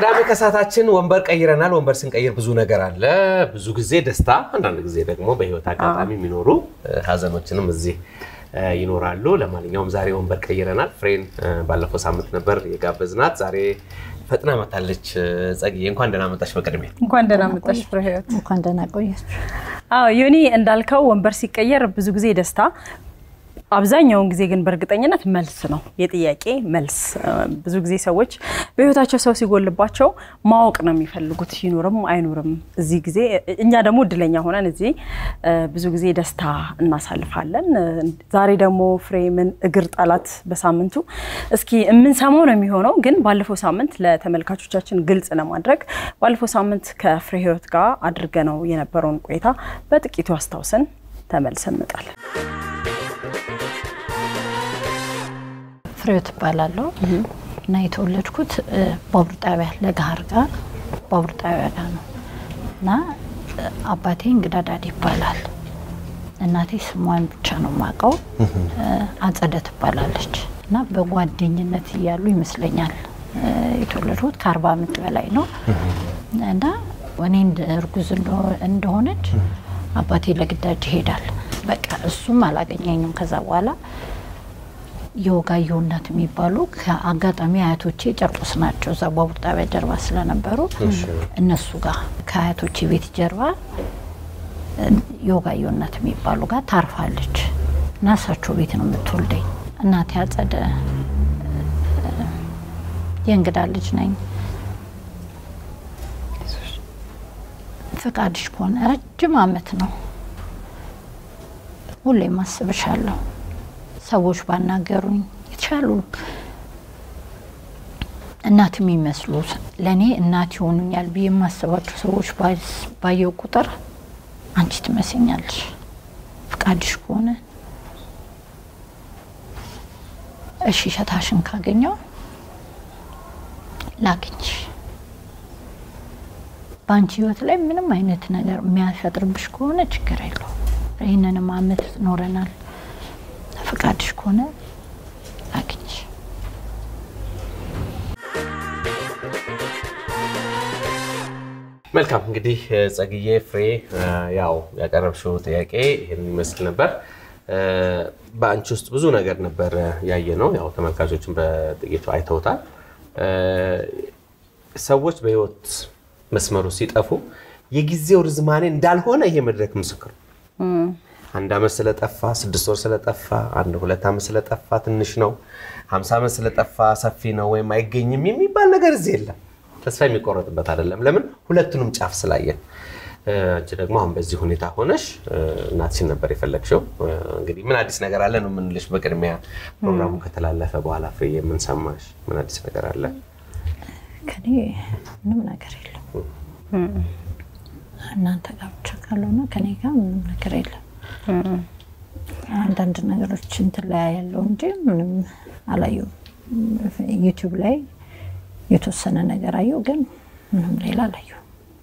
ቅዳሜ ከሰዓታችን ወንበር ቀይረናል። ወንበር ስንቀይር ብዙ ነገር አለ። ብዙ ጊዜ ደስታ፣ አንዳንድ ጊዜ ደግሞ በህይወት አጋጣሚ የሚኖሩ ሀዘኖችንም እዚህ ይኖራሉ። ለማንኛውም ዛሬ ወንበር ቀይረናል። ፍሬን ባለፈው ሳምንት ነበር የጋበዝናት። ዛሬ ፈጥና መታለች። ጸግዬ እንኳን ደህና መጣሽ። በቅድሚያ እንኳን ደህና መጣሽ ፍሬ ህይወት። እንኳን ደህና ቆያችሁ። አዎ ዮኒ እንዳልከው ወንበር ሲቀየር ብዙ ጊዜ ደስታ አብዛኛውን ጊዜ ግን በእርግጠኝነት መልስ ነው፣ የጥያቄ መልስ። ብዙ ጊዜ ሰዎች በህይወታቸው ሰው ሲጎልባቸው ማወቅ ነው የሚፈልጉት፣ ይኑርም አይኑርም። እዚህ ጊዜ እኛ ደግሞ እድለኛ ሆነን እዚህ ብዙ ጊዜ ደስታ እናሳልፋለን። ዛሬ ደግሞ ፍሬምን እግር ጣላት በሳምንቱ እስኪ የምንሰማው ነው የሚሆነው። ግን ባለፈው ሳምንት ለተመልካቾቻችን ግልጽ ለማድረግ ባለፈው ሳምንት ከፍሬ ህይወት ጋር አድርገ ነው የነበረውን ቆይታ በጥቂቱ አስታውሰን ተመልሰን እንመጣለን። ፍሬህይወት እባላለሁ እና የተወለድኩት ባቡር ጣቢያ ለገሃር ጋር ባቡር ጣቢያ ጋር ነው እና አባቴ እንግዳ ዳድ ይባላል። እናቴ ስሟን ብቻ ነው የማውቀው፣ አጸደ ትባላለች እና በጓደኝነት እያሉ ይመስለኛል የተወለድኩት ከአርባ ዓመት በላይ ነው እና እኔ እርጉዝ እንደሆነች አባቴ ለግዳጅ ይሄዳል። በቃ እሱም አላገኘኝም። ከዛ በኋላ የወጋየሁ እናት የሚባሉ ከአጋጣሚ አያቶቼ ጨርቆስ ናቸው። እዛ ባቡር ጣቢያ ጀርባ ስለነበሩ እነሱ ጋር ከአያቶቼ ቤት ጀርባ የወጋየሁ እናት የሚባሉ ጋር ታርፋለች እና እሳቸው ቤት ነው የምትወልደኝ። እናቴ አጸደ የእንግዳ ልጅ ነኝ። ፍቃድሽ ከሆነ ረጅም አመት ነው ሁሌም አስብሻለሁ ሰዎች ባናገሩኝ የተሻሉ እናት የሚመስሉ ለእኔ እናት ይሆኑኛል ብዬ የማስባቸው ሰዎች ባየው ቁጥር አንቺ ትመስኛለሽ፣ ፍቃድሽ ከሆነ እሺ፣ ሸታሽን ካገኘው ላግኝሽ። በአንቺ ህይወት ላይ ምንም አይነት ነገር የሚያፈጥርብሽ ከሆነ ችግር የለው። ይህንንም አመት ኖረናል። ፈቃድሽ ከሆነ ላግኝሽ። መልካም እንግዲህ ጸግዬ ፍሬ፣ ያው ያቀረብሽው ጥያቄ ይህን ይመስል ነበር። በአንቺ ውስጥ ብዙ ነገር ነበር ያየ ነው። ያው ተመልካቾችን በጥቂቱ አይተውታል። ሰዎች በህይወት መስመሩ ሲጠፉ የጊዜው ርዝማኔ እንዳልሆነ ይሄ መድረክ ምስክር አንድ ዓመት ስለጠፋ ስድስት ወር ስለጠፋ አንድ ሁለት ዓመት ስለጠፋ ትንሽ ነው፣ ሀምሳ ዓመት ስለጠፋ ሰፊ ነው ወይም አይገኝም የሚባል ነገር እዚህ የለም። ተስፋ የሚቆረጥበት አይደለም። ለምን ሁለቱንም ጫፍ ስላየን። አንቺ ደግሞ አሁን በዚህ ሁኔታ ሆነሽ እናትሽን ነበር የፈለግሽው። እንግዲህ ምን አዲስ ነገር አለ ነው የምንልሽ። በቅድሚያ ፕሮግራሙ ከተላለፈ በኋላ ፍሬ የምንሰማሽ ምን አዲስ ነገር አለ? ከኔ ምንም ነገር የለም። እናንተ ጋር ብቻ ካልሆነ ከኔ ጋር ምንም ነገር የለም። አንዳንድ ነገሮች እንትን ላይ ያለው እንጂ ምንም አላየሁም። ዩቲዩብ ላይ የተወሰነ ነገር አየሁ፣ ግን ምንም ሌላ አላየሁም።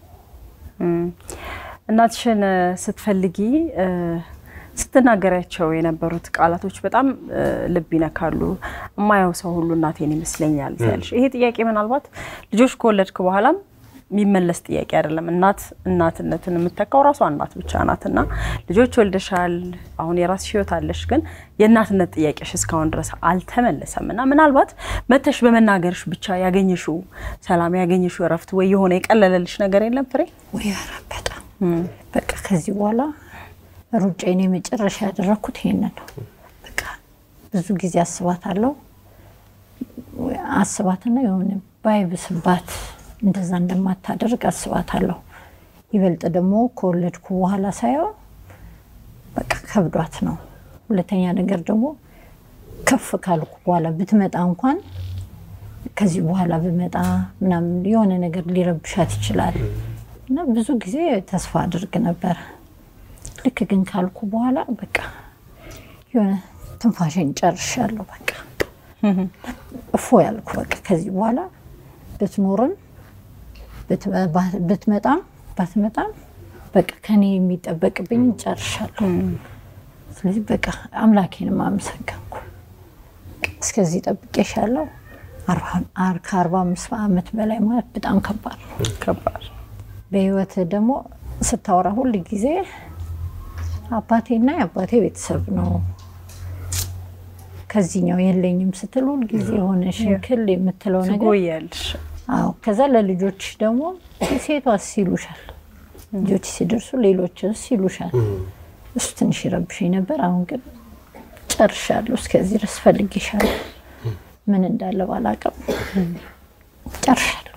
እናትሽን ስትፈልጊ ስትናገሪያቸው የነበሩት ቃላቶች በጣም ልብ ይነካሉ። የማየው ሰው ሁሉ እናቴን ይመስለኛል ያልሽ ይሄ ጥያቄ ምናልባት ልጆች ከወለድክ በኋላም የሚመለስ ጥያቄ አይደለም። እናት እናትነትን የምተካው ራሷ እናት ብቻ ናት እና ልጆች ወልደሻል፣ አሁን የራስሽ ህይወት አለሽ፣ ግን የእናትነት ጥያቄሽ እስካሁን ድረስ አልተመለሰም እና ምናልባት መተሽ በመናገርሽ ብቻ ያገኘሽው ሰላም ያገኘሽው እረፍት ወይ የሆነ የቀለለልሽ ነገር የለም ፍሬ? ወይ ኧረ በጣም በቃ ከዚህ በኋላ ሩጫዬን የመጨረሻ ያደረግኩት ይሄንን ነው። በቃ ብዙ ጊዜ አስባታለሁ አስባትና የሆነ ባይብስባት እንደዛ እንደማታደርግ አስባታለሁ። ይበልጥ ደግሞ ከወለድኩ በኋላ ሳየው በቃ ከብዷት ነው። ሁለተኛ ነገር ደግሞ ከፍ ካልኩ በኋላ ብትመጣ እንኳን ከዚህ በኋላ ብመጣ ምናምን የሆነ ነገር ሊረብሻት ይችላል እና ብዙ ጊዜ ተስፋ አድርግ ነበር። ልክ ግን ካልኩ በኋላ በቃ የሆነ ትንፋሽን ጨርሻለሁ። በቃ እፎ ያልኩ በቃ ከዚህ በኋላ ብትኖርም ብትመጣም ባትመጣም በቃ ከኔ የሚጠበቅብኝ ጨርሻለሁ። ስለዚህ በቃ አምላኬንም አመሰገንኩ። እስከዚህ ጠብቄሻለሁ፣ ከአርባ አምስት ዓመት በላይ ማለት በጣም ከባድ ነው። ከባድ በህይወት ደግሞ ስታወራ ሁል ጊዜ አባቴና የአባቴ ቤተሰብ ነው ከዚህኛው የለኝም ስትል ሁል ጊዜ የሆነ ሽንክል የምትለው ነገር ትጎያለሽ። አዎ ከዛ ለልጆች ደግሞ ሴቷስ ይሉሻል። ልጆች ሲደርሱ ሌሎችስ ይሉሻል። እሱ ትንሽ ይረብሽኝ ነበር። አሁን ግን ጨርሻለሁ። እስከዚህ ድረስ ፈልጌሻለሁ። ምን እንዳለ ባላውቅም ጨርሻለሁ።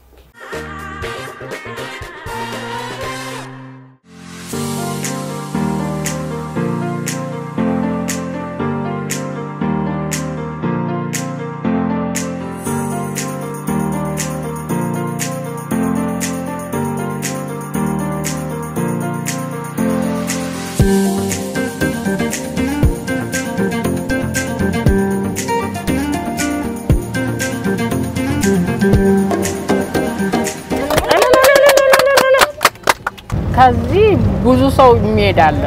ከዚህ ብዙ ሰው የሚሄዳለ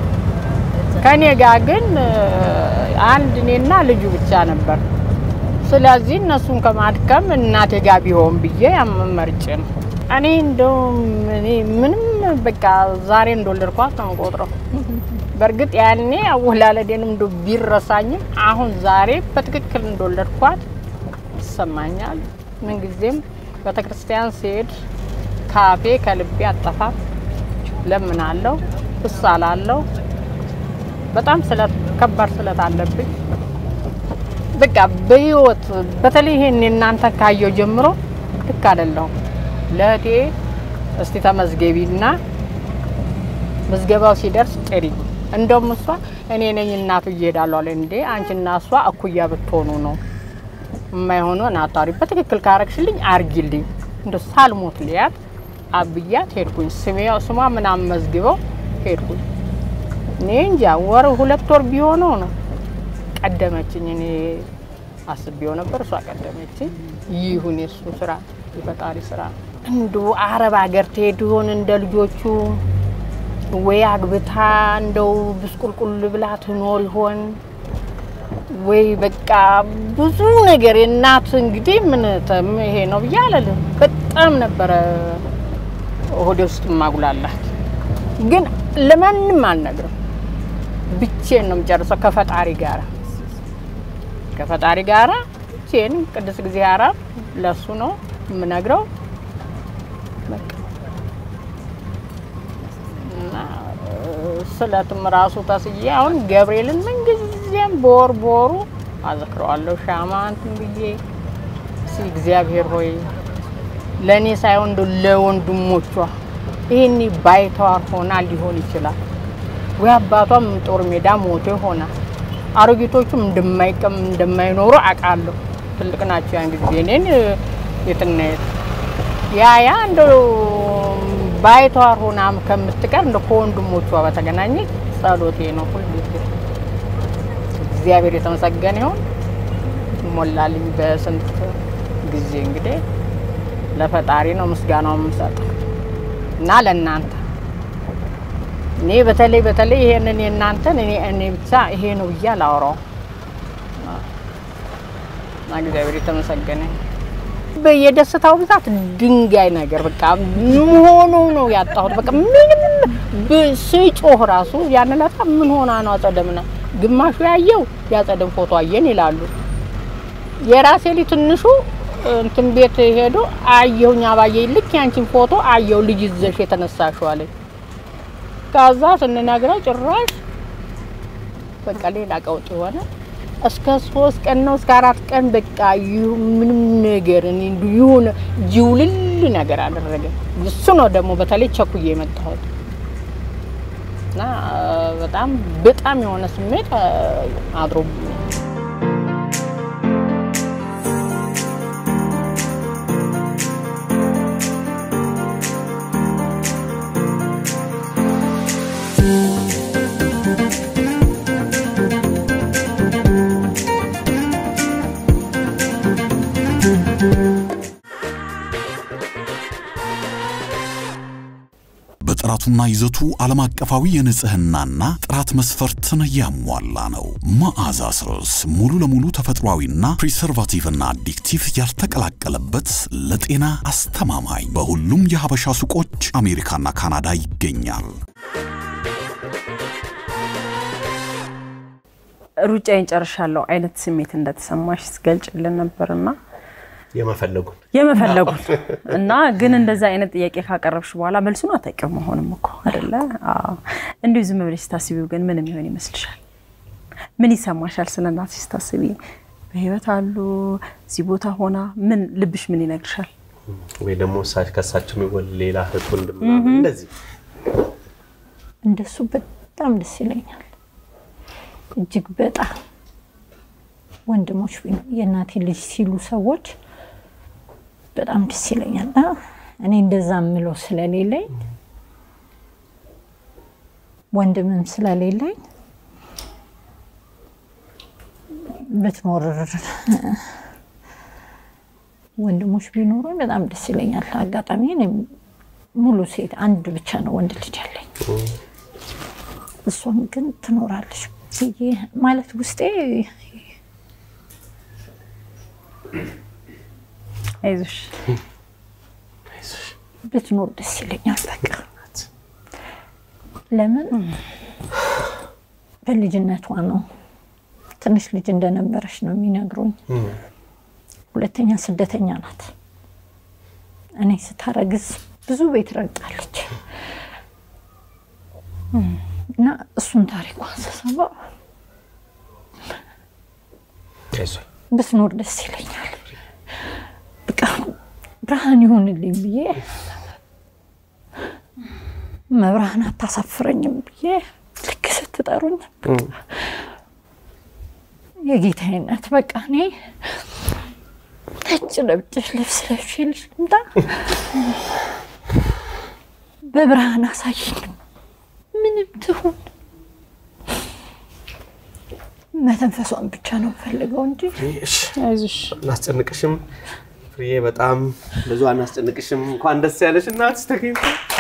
ከኔ ጋር ግን አንድ እኔና ልጁ ብቻ ነበር። ስለዚህ እነሱን ከማድከም እናቴ ጋር ቢሆን ብዬ ያመመርጭ ነው። እኔ እንደውም እኔ ምንም በቃ ዛሬ እንደወለድኳት ነው የምቆጥረው። በእርግጥ ያኔ አወላለዴንም እንደ ቢረሳኝም አሁን ዛሬ በትክክል እንደወለድኳት ይሰማኛል። ምንጊዜም ቤተክርስቲያን ሲሄድ ካፌ ከልቤ አጠፋም ለምናለው እሳላለሁ። በጣም ስለት ከባድ ስለት አለብኝ። በቃ በህይወት በተለይ ይሄን እናንተ ካየው ጀምሮ ልክ አይደለሁም። ለእህቴ እስቲ ተመዝገቢና ምዝገባው ሲደርስ ጥሪ። እንደውም እሷ እኔ ነኝ እናቱ እየሄዳለሁ አለ። እንዴ አንቺና እሷ እኩያ ብትሆኑ ነው የማይሆነውን አታሪ። በትክክል ካረግሽልኝ አርጊልኝ። እንደ ሳልሞት ልያት አብያት ሄድኩኝ። ስሜ ስሟ ምናምን መዝግበው ሄድኩኝ። እኔ እንጃ ወር ሁለት ወር ቢሆነው ነው ቀደመችኝ። እኔ አስቤው ነበር፣ እሷ ቀደመችኝ። ይሁን የሱ ስራ የፈጣሪ ስራ። እንዱ አረብ ሀገር ትሄድ ይሆን እንደ ልጆቹ ወይ አግብታ እንደው ብስቁልቁል ብላ ትኖር ይሆን ወይ በቃ ብዙ ነገር የእናት እንግዲህ ምን ተም ይሄ ነው ብዬ አለልም። በጣም ነበረ ሆዴ ውስጥ ማጉላላት፣ ግን ለማንም አልነግርም። ብቼን ነው የምጨርሰው ከፈጣሪ ጋራ ከፈጣሪ ጋራ ብቼን ቅዱስ እግዚአብሔር ለሱ ነው የምነግረው። በቃ እና ስለትም ራሱ ተስዬ አሁን ገብርኤልን ምንጊዜም በወር በወሩ አዘክረዋለሁ። ሻማ እንትን ብዬ እስኪ እግዚአብሔር ሆይ ለእኔ ሳይሆን እንደው ለወንድሞቿ ይህኒ ባይተዋር ሆና ሊሆን ይችላል ወይ አባቷም ጦር ሜዳ ሞቶ ይሆናል። አሮጊቶቹም እንደማይቀም እንደማይኖሩ አውቃለሁ። ትልቅ ናቸው ያን ጊዜ እኔን የትና የት ያ ያ እንደው ባይተዋር ሆና ከምትቀር እንደ ከወንድሞቿ በተገናኘ ጸሎቴ ነው ሁልጊዜ። እግዚአብሔር የተመሰገነ ይሁን ሞላልኝ በስንት ጊዜ እንግዲህ ለፈጣሪ ነው ምስጋናው የምሰጠው እና ለእናንተ እኔ በተለይ በተለይ ይሄንን የእናንተን እኔ እኔ ብቻ ይሄ ነው ብዬ አላወራውም እና እግዚአብሔር የተመሰገነ ይሁን። የደስታው ብዛት ድንጋይ ነገር በቃ ሆኖ ነው ያጣሁት። በቃ ምንም ብ- ስጮህ ራሱ ያን ዕለት ምን ሆና ነው አጸደምና ግማሹ ያየው ያጸደም ፎቶ አየን ይላሉ። የራሴ ልጅ ትንሹ እንትን ቤት ሄዶ አየሁኝ አባዬ ልክ ያንቺን ፎቶ አየው ልጅ ይዘሽ የተነሳሽው አለኝ። ከዛ ስንነግረው ጭራሽ በቃ ሌላ ቀውጥ ሆነ። እስከ ሶስት ቀን ነው እስከ አራት ቀን በቃ ይሁ- ምንም ነገር እኔ እንዲሁ የሆነ ጅውልል ነገር አደረገ። እሱ ነው ደግሞ በተለይ ቸኩዬ የመጣሁት እና በጣም በጣም የሆነ ስሜት አድሮ በጥራቱ ጥራቱና ይዘቱ ዓለም አቀፋዊ የንጽህናና ጥራት መስፈርትን ያሟላ ነው። መዓዛ ስርስ ሙሉ ለሙሉ ተፈጥሯዊና ፕሪሰርቫቲቭና አዲክቲቭ ያልተቀላቀለበት ለጤና አስተማማኝ በሁሉም የሀበሻ ሱቆች አሜሪካና ካናዳ ይገኛል። ሩጫዬን ጨርሻለሁ አይነት ስሜት እንደተሰማሽ ስገልጭልን ነበርና የመፈለጉን የመፈለጉን እና ግን እንደዛ አይነት ጥያቄ ካቀረብሽ በኋላ መልሱን አታውቂውም መሆንም እኮ አይደለ? አዎ። እንዲሁ ዝም ብለሽ ስታስቢው ግን ምን የሚሆን ይመስልሻል? ምን ይሰማሻል? ስለ እናትሽ ስታስቢ በህይወት አሉ እዚህ ቦታ ሆና ምን ልብሽ ምን ይነግርሻል? ወይ ደግሞ እሳ- ከእሳቸው የሚወል ሌላ እህት ወንድም ምናምን እንደዚህ እንደሱ በጣም ደስ ይለኛል። እጅግ በጣም ወንድሞች ቢኖ የእናቴ ልጅ ሲሉ ሰዎች በጣም ደስ ይለኛል። እና እኔ እንደዛ የምለው ስለሌለኝ ወንድምም ስለሌለኝ ብትኖር ወንድሞች ቢኖሩኝ በጣም ደስ ይለኛል። አጋጣሚ እኔም ሙሉ ሴት አንድ ብቻ ነው ወንድ ልጅ ያለኝ። እሷም ግን ትኖራለች ብዬ ማለት ውስጤ አይዞሽ ብትኖር ደስ ይለኛል። በቃ ለምን በልጅነቷ ነው ትንሽ ልጅ እንደነበረች ነው የሚነግሩኝ። ሁለተኛ ስደተኛ ናት። እኔ ስታረግዝ ብዙ ቤት ረግጣለች እና እሱን ታሪኳን ስሰማ አይዞህ ብትኖር ደስ ይለኛል። በቃ ብርሃን ይሆንልኝ ብዬ መብርሃን አታሳፍረኝም ብዬ ልክ ስትጠሩኝ የጌታዬ እናት በቃ እኔ ነጭ ለብጭሽ ልብስ ለብሼ ልሽ ልምጣ በብርሃን አሳይኝ ምንም ትሁን መተንፈሷን ብቻ ነው ፈልገው እንጂ እሺ አይዞሽ አናስጨንቅሽም ፍሬዬ፣ በጣም ብዙ አናስጨንቅሽም። እንኳን ደስ ያለሽ እናትሽ ተገኝታ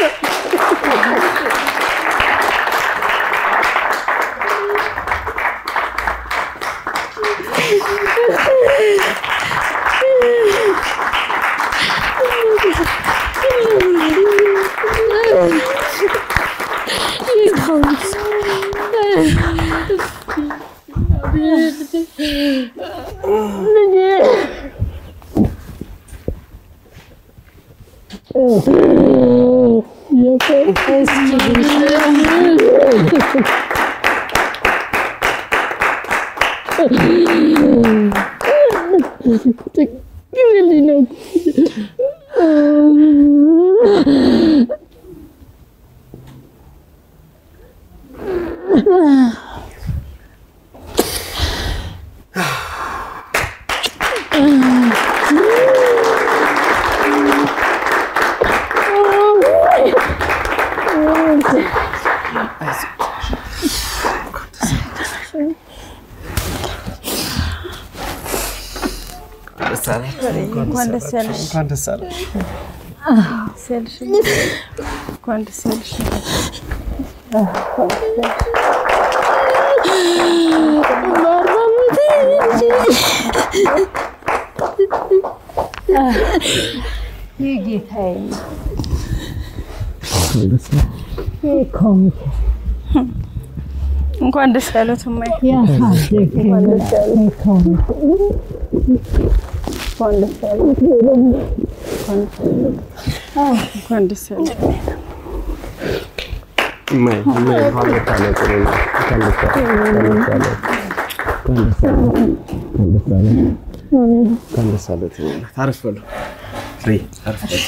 እንኳን ደስ ያለሽ እንኳን ደስ አለሽ። ደስ ያለሽ እንኳን ደስ ያለሽ የጌታዬ እንኳን ደስ ያሉት እማዬ እንኳን ደስ ያሉት እማዬ፣ እማዬ፣ እንኳን ደስ አለሽ። ጥሩ ነው። እንኳን ደስ አለሽ። እንኳን ደስ አለሽ። እንኳን ደስ አለሽ። እንኳን ደስ አለሽ። አረፍ በሉ ፍሬ፣ አረፍ በሉ።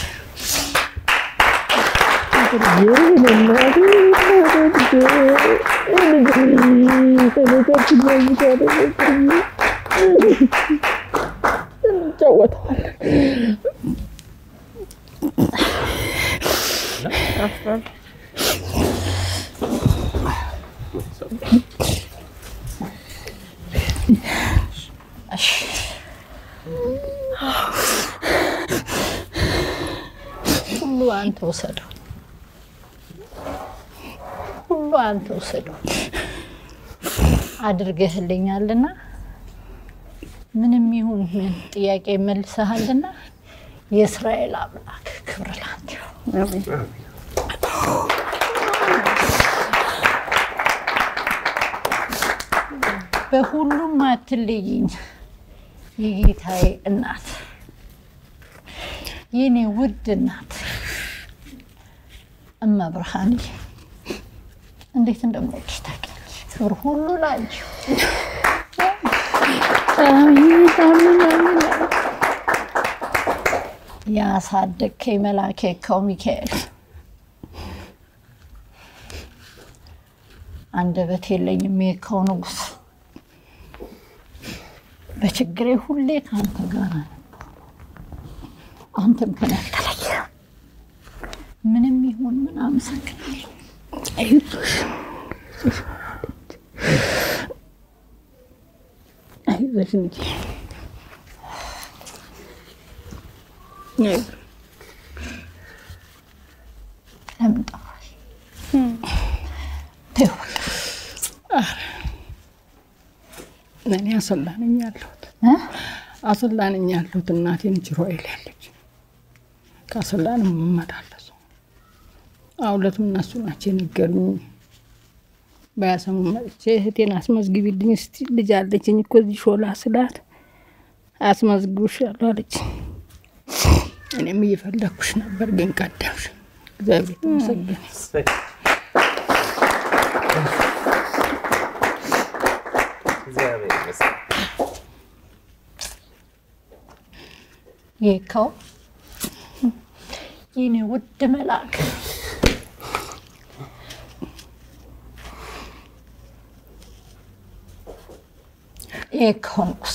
ሁሉ አንተ ውሰደው። አንተ ውሰደው አድርገህልኛልና ምንም ይሁን ምን ጥያቄ መልሰሃልና የእስራኤል አምላክ ክብር ላንተ ይሁን። በሁሉም አትለይኝ የጌታዬ እናት የኔ ውድ እናት እመብርሃንዬ እንዴት እንደምወድሽ ታውቂያለሽ። ክብር ሁሉ ላንቺ ይሁን። አሜን አሜን አሜን። ያሳደግከኝ መልአኬ ከው ሚካኤል አንደበት የለኝም የከው ንጉሥ በችግሬ ሁሌ ከአንተ ጋር ነኝ። አንተም ከኔ አትለይም። ምንም ይሁን ምን አመሰግናለሁ። አይዞሽ አይዞሽ ልጄ አይዞሽ። ለምን ጠፋሽ? ተይው በቃ። እኔ አሰላ ነኝ ያለሁት እ? አሰላ ነኝ ያለሁት እናቴን ጅሮኤል ያለች ከአሰላ ነው የምመላለሰው። አሁለትም እነሱ ናቸው የነገሩኝ። በያሰሙ መጥቼ እህቴን አስመዝግቢልኝ እስቲ ልጅ አለችኝ እኮ እዚህ ሾላ ስላት አስመዝግብሻለሁ አለችኝ። እኔም እየፈለግኩሽ ነበር ግን ቀደምሽ። እግዚአብሔር የተመሰገነ እግዚአብሔር ይመስገን። የካው የኔ ውድ መልአክ የካው ንጉሥ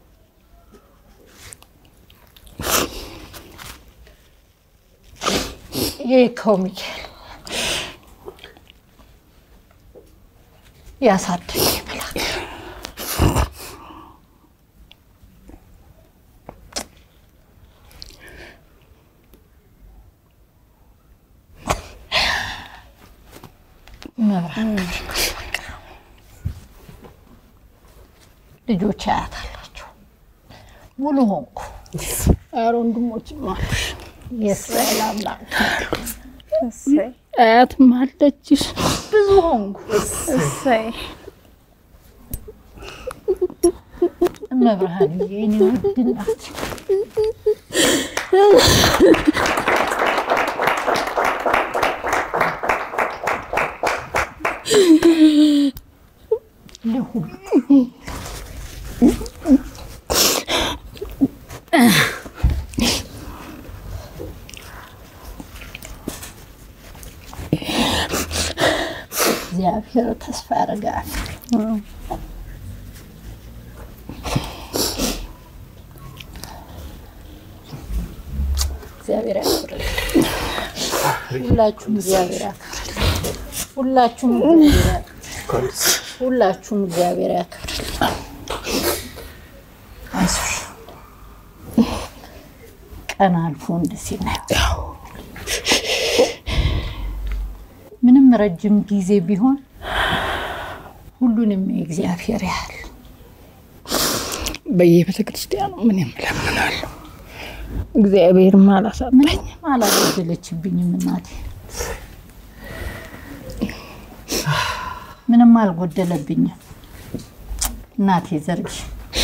የካው ሚካኤል ያሳደገ መልአክ መብራት ልጆች አያት አላቸው። ሙሉ ሆንኩ። ኧረ ወንድሞችም አሉሽ የእስራኤል አምላክ እሰይ አያትም አለችሽ። ብዙ ሆንኩ። እሰይ መብርሃን የኔ ውድ እናት ለሁሉ እግዚአብሔር ተስፋ ያደርጋል። እግዚአብሔር ያክብርልኝ። ሁላችሁም እግዚአብሔር ያክብርልኝ። ሁላችሁም እግዚአብሔር ያክብርልኝ። ሁላችሁም እግዚአብሔር ያክብርልኝ። አይዞሽ ቀን አልፎ እንደዚህ ነው። ምንም ረጅም ጊዜ ቢሆን ሁሉንም የእግዚአብሔር ያህል በየቤተ ክርስቲያኑ ምን የምለምናለሁ እግዚአብሔርም አላሳጣኝ። ምንም አላጎደለችብኝም እናቴ፣ ምንም አልጎደለብኝም እናቴ። ዘርጊ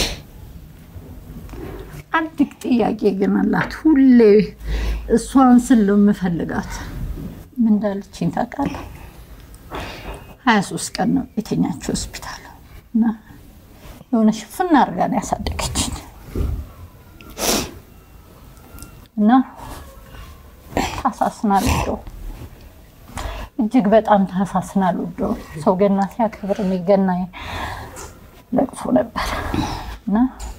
አንድ ጥያቄ ግን አላት። ሁሌ እሷን ስል ነው የምፈልጋት። ምን እንዳለችኝ ታውቃለህ? ሀያ ሶስት ቀን ነው የተኛችው ሆስፒታል እና የሆነ ሽፍን አድርጋ ነው ያሳደገችኝ እና ታሳስናል ወዶ እጅግ በጣም ታሳስናል ወዶ ሰው ገና ሲያከብር እኔ ገና ለቅሶ ነበር እና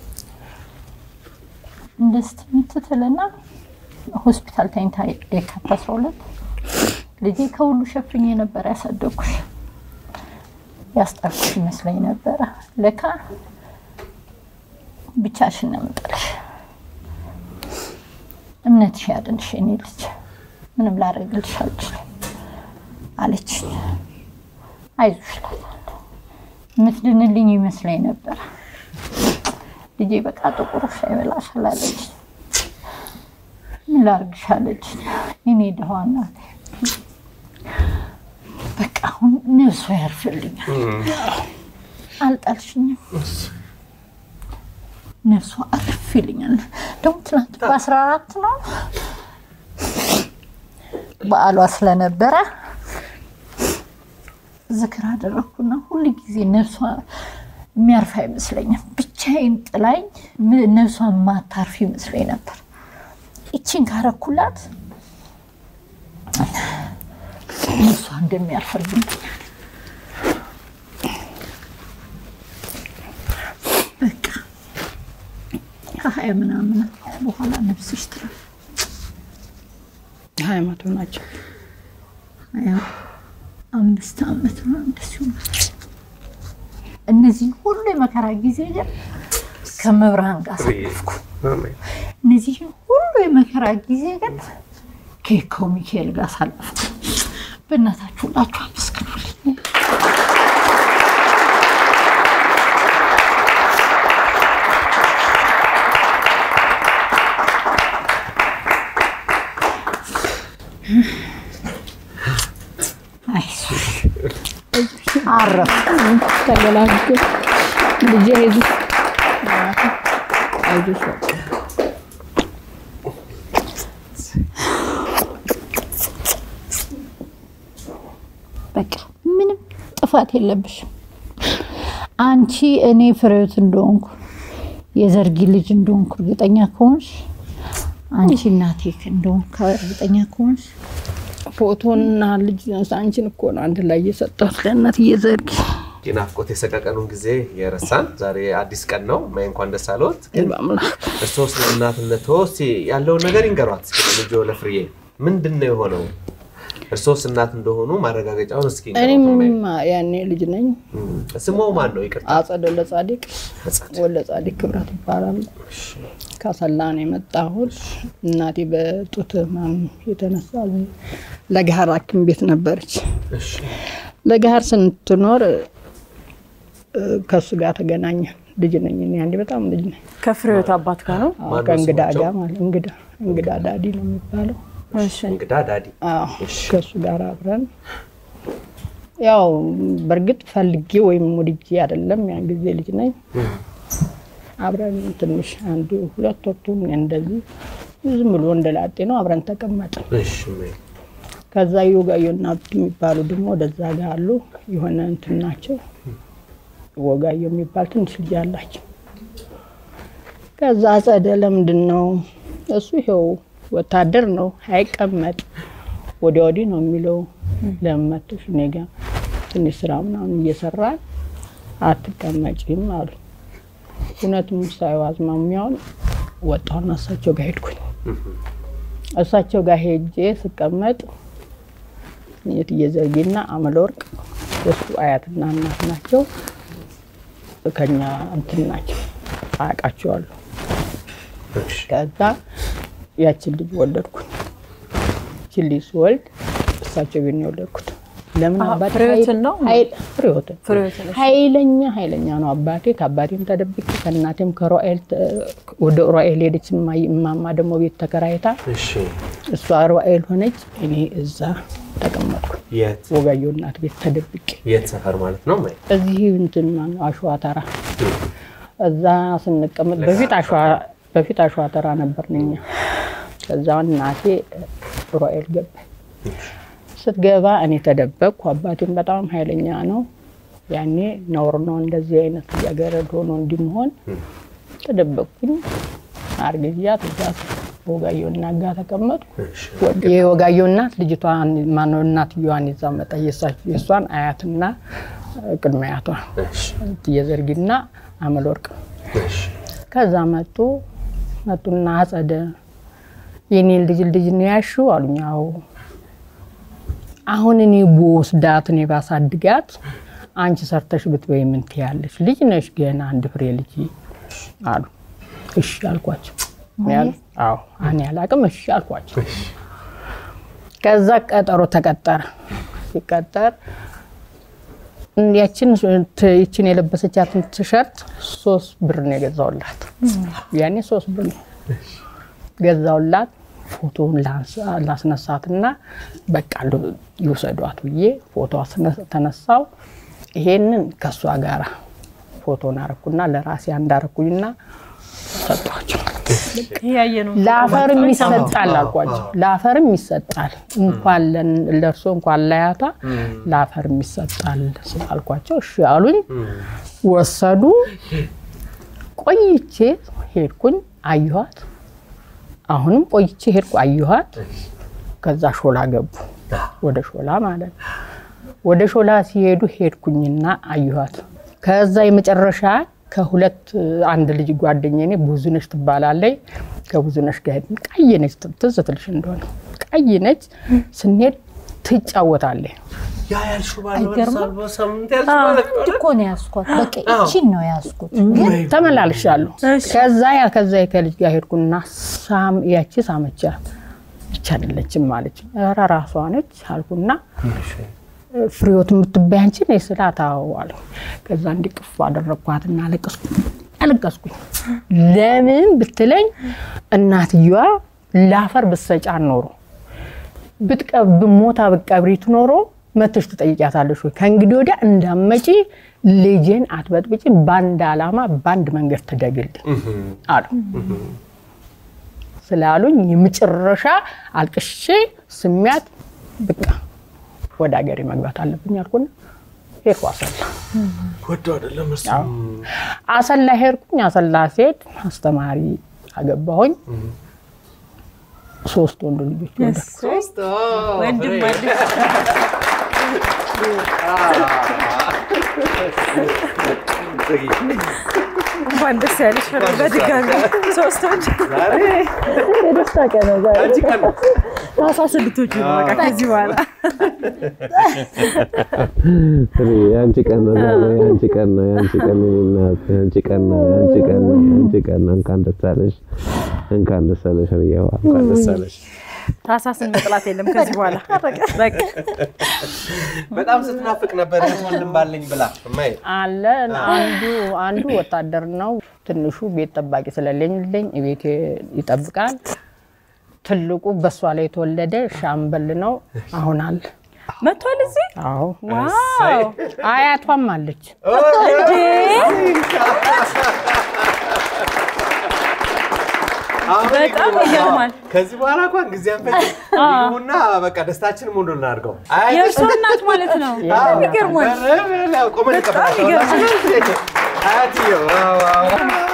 እንደ ስትምትትልና ሆስፒታል ተኝታ የካቲት አስራ ሁለት ልጄ ከሁሉ ሸፍኜ ነበር ያሳደግኩሽ ያስጠርኩሽ ይመስለኝ ነበረ። ለካ ብቻሽን ነው የምጥልሽ። እምነትሽ ያድንሽ የኔ ልጅ፣ ምንም ላደርግልሽ አልችልም አለችኝ። አይዞሽ እላታለሁ። የምትድንልኝ ይመስለኝ ነበር። ልጄ በቃ ጥቁር ሻይ በላሻል አለች። ምን ላድርግሽ አለች። እኔ ደህዋ እናቴ በቃ አሁን ነፍሷ ያርፍልኛል። አልጣልሽኝም። ነፍሷ አርፍ ይልኛል። ደግሞ ትናንት በአስራ አራት ነው በዓሏ ስለነበረ ዝክር አደረግኩና ሁል ጊዜ ነፍሷ የሚያርፍ አይመስለኝም። ብቻዬን ጥላኝ ም- ነፍሷ ማታርፍ ይመስለኝ ነበር። ይቺን ካረኩላት ነፍሷ እንደሚያርፍልኝ በቃ ከሀያ ምናምን በኋላ ነፍስሽ ትረፍ። ሀያ ዓመቱ ናቸው። ሀያ አምስት ዓመት ነው እንደዚሁ። እነዚህን ሁሉ የመከራ ጊዜ ግን ከመብርሃን ጋር አሳለፍኩ። እነዚህን ሁሉ የመከራ ጊዜ ግን ከየካው ሚካኤል ጋር አሳለፍኩ። በእናታችሁ ሁላችሁ አመስግኑልኝ። አይዞሽ አረፍ ተገላግል ልጄ አይዞሽ አይዞሽ በቃ በቃ ምንም ጥፋት የለብሽም። አንቺ እኔ ፍሬዎት እንደሆንኩ የዘርጊ ልጅ እንደሆንኩ እርግጠኛ ከሆንሽ አንቺ እናቴ እንደሆንኩ እርግጠኛ ከሆንሽ ፎቶና ልጅ አንቺን እኮ ነው አንድ ላይ እየሰጠሁት ለእናትዬ ዘርጊ የናፍቆት የሰቀቀኑን ጊዜ የረሳን ዛሬ አዲስ ቀን ነው። ማይ እንኳን ደስ አለዎት። ግን በአምላክ እርስዎ ስለ እናትነት እስኪ ያለውን ነገር ይንገሯት። እስኪ ልጆ ለፍርዬ ምንድን ነው የሆነው? እርሶስ እናት እንደሆኑ ማረጋገጫውን እስኪ እኔ ንገሯት። ምንም ያኔ ልጅ ነኝ። እም፣ ስሙ ማን ነው? ይቅርታ አጸደ ለጻዲቅ ወለ ጻዲቅ ክብረት ይባላል። ከሰላ ነው የመጣሁት። እናቴ በጡት ህመም የተነሳ ለገሀር ሐኪም ቤት ነበረች። እሺ፣ ለገሀር ስንትኖር እ፣ ከእሱ ጋር ተገናኘን። ልጅ ነኝ እኔ አንዴ በጣም ልጅ ነኝ። ከፍሬዎት አባት ጋር ነው። አዎ፣ ማነው ከእንግዳ ስማቸው? ጋር ማለት እንግዳ እንግዳ ዳዲ ነው የሚባለው። እሺ እንግዳ ዳዲ አዎ ከእሱ ጋር አብረን ያው በእርግጥ ፈልጌ ወይም ወድጄ አይደለም፣ ያን ጊዜ ልጅ ነኝ። አብረን ትንሽ አንድ ሁለት ወቅቱን እንደዚህ ዝም ብሎ እንደላጤ ነው አብረን ተቀመጥን። እሺ፣ ማይ ከዛ የወጋዮ እናት የሚባሉ ደግሞ ወደዛ ጋር አሉ። የሆነ እንትን ናቸው። ወጋዮ የሚባል ትንሽ ልጅ አላቸው። ከዛ አጸደ ለምንድን ነው እሱ ይኸው ወታደር ነው አይቀመጥ ወዲያ ወዲህ ነው የሚለው። ለምን መጥተሽ እኔ ጋ ትንሽ ስራ ምናምን እየሰራ አትቀመጪም አሉ። እውነትም ሳየው አዝማሚያውን ወጣሁና እሳቸው ጋር ሄድኩኝ። እሳቸው ጋር ሄጄ ስቀመጥ የትዬ ዘርጌና አመለወርቅ የእሱ አያትና እናት ናቸው። ከኛ እንትን ናቸው አያውቃቸዋለሁ። እሺ፣ ከዛ ያችን ልጅ ወለድኩኝ። ያችን ልጅ ስወልድ እሳቸው ቤት ነው የወለድኩት። ለምን አሀ፣ አባቴ ፍሬዎትን ኃይል- ነው? ኃይል- ፍሬዎትን ፍሬዎትን፣ እሺ። ኃይለኛ ኃይለኛ ነው አባቴ። ከአባቴም ተደብቄ ከእናቴም ከሮኤል ተ- ወደ ሮኤል ሄደች። እማዬ- እማማ ደግሞ ቤት ተከራይታ እሺ። እሷ ሮኤል ሆነች፣ እኔ እዛ ተቀመጥኩ። የት ወጋየሁ እናት ቤት ተደብቄ የት ሰፈር ማለት ነው? ማይ እዚህ እንትን ማነው አሸዋ ተራ እዛ ስንቀመጥ በፊት አሸዋ በፊት አሸዋ ተራ ነበርን እኛ። ከዛ እናቴ ሮኤል ገባች። ስትገባ እኔ ተደበቅኩ። አባቴም በጣም ኃይለኛ ነው። ያኔ ነውር ነው እንደዚህ አይነት ልጃገረድ ሆኖ እንዲመሆን ተደበቅኩኝ። አርግዣት እዛ ወጋየሁ እናት ጋር ተቀመጥኩ። እሺ፣ የወጋየሁ እናት ልጅቷን ማነው እናትየዋን ይዛ መጣ። የእሳቸው- የእሷን አያትና ቅድመ አያቷ እሺ፣ የዘርጊና አመለወርቅ እሺ። ከዛ መጡ መጡና አጸደ የኔን ልጅ ልጅ ነው ያልሺው አሉኝ። አዎ አሁን እኔ በወስዳት እኔ ባሳድጋት አንቺ ሰርተሽ ብትበይ ምን ትያለሽ? ልጅ ነሽ ገና አንድ ፍሬ ልጅ አሉ። እሺ አልኳቸው። እኔ ያል- አዎ እኔ አላቅም እሺ አልኳቸው። ከዛ ቀጠሮ ተቀጠረ። ሲቀጠር ያችን ት- ይችን የለበሰቻትን ቲሸርት ሶስት ብር ነው የገዛውላት። ያኔ ሶስት ብር ነው ገዛውላት። ፎቶውን ላንሳ- ላስነሳትና በቃ ል- ይውሰዷት ብዬ ፎቶ አስነ- ተነሳው። ይሄንን ከእሷ ጋር ፎቶን አረኩና ለራሴ አንዳረኩኝና ሰጧቸው። ያየ ነው ለአፈርም ይሰጣል አልኳቸው። ለአፈርም ይሰጣል እንኳን ለን- ለእርሶ እንኳን ለያቷ ለአፈርም ይሰጣል አልኳቸው። እሺ አሉኝ። ወሰዱ። ቆይቼ ሄድኩኝ፣ አየኋት። አሁንም ቆይቼ ሄድኩ፣ አየኋት። ከዛ ሾላ ገቡ፣ ወደ ሾላ ማለት ነው። ወደ ሾላ ሲሄዱ ሄድኩኝና አየኋት። ከዛ የመጨረሻ ከሁለት አንድ ልጅ ጓደኛዬ እኔ ብዙነሽ ትባላለች። ከብዙነሽ ጋር ሄድን። ቀይ ነች፣ ትዝ ትልሽ እንደሆነ ቀይ ነች። ስንሄድ ትጫወታለች። ያ ያልሽው ባለው አይገርምም? ሳልቦ ሳምንት ያልሽው ማለት ነው አንድ እኮ ነው ያዝኳት። በቃ ይቺን ነው ያዝኩት። ግን ተመላልሻለሁ። እሺ። ከዛ ያ ከዛ ከልጅ ጋር ሄድኩና ሳም ያቺ ሳመቻት ብቻ አይደለችም ማለች። ኧረ ራሷ ነች አልኩና ፍሬዎት የምትባይ አንቺ ነሽ ስላት አዎ አለ። ከዛ እንዲቅፍ አደረግኳትና አለቀስኩ አለቀስኩኝ። ለምን ብትለኝ እናትየዋ ለአፈር ብትሰጫን ኖሮ ብትቀብ ሞታ ብትቀብሪት ኖሮ መተሽ ትጠይቂያታለሽ ወይ ከእንግዲህ ወዲያ እንዳመጪ ልጄን አትበጥብጪ፣ በአንድ ዓላማ በአንድ መንገድ ትደግልኝ አሉ ስላሉኝ የመጨረሻ አልቅሼ ስሚያት በቃ ወደ ሀገሬ መግባት አለብኝ አልኩና ሄድኩ አሰላ። ወዶ አይደለም እሱ አሰላ ሄድኩኝ። አሰላ ስሄድ አስተማሪ አገባሁኝ። ሶስት ወንድ ልጆች ወለድኩ። ሶስት ወንድም ወንድም እንኳን ደስ ያለሽ ፍሬ፣ በድጋሚ ሶስቶች ዛሬ የደስታ ቀን ነው ዛሬ። አንቺ ቀን ነው። ታህሳስ እንድትወጪ ነው በቃ ከዚህ በኋላ የአንቺ ቀን ነው ዛሬ፣ የአንቺ ቀን ነው፣ የአንቺ ቀን ነው፣ የኔ እናት፣ የአንቺ ቀን ነው፣ የአንቺ ቀን ነው፣ የአንቺ ቀን ነው። እንኳን ደስ አለሽ፣ እንኳን ደስ አለሽ ርያዋ፣ እንኳን ደስ አለሽ። ታህሳስን መጥላት የለም ከዚህ በኋላ በቃ በጣም ስትናፍቅ ነበር እህት ወንድም ባለኝ ብላ እማዬ አለ አንዱ አንዱ ወታደር ነው። ትንሹ ቤት ጠባቂ ስለሌለኝ ቤት ይጠብቃል። ትልቁ በሷ ላይ የተወለደ ሻምበል ነው። አሁን አለ። መጥቷል እዚህ አዎ ዋው አያቷም አለች። አሁን በጣም ይገርማል። ከዚህ በኋላ እንኳን ጊዜ አንፈጅ ይሁንና በቃ ደስታችንን ሙሉ እናድርገው። አያትሽ የእርሷ እናት ማለት ነው። በጣም ይገርማል። ቆመን በጣም እንቀበላቸዋለን። አያትየው ዋው፣ ዋው።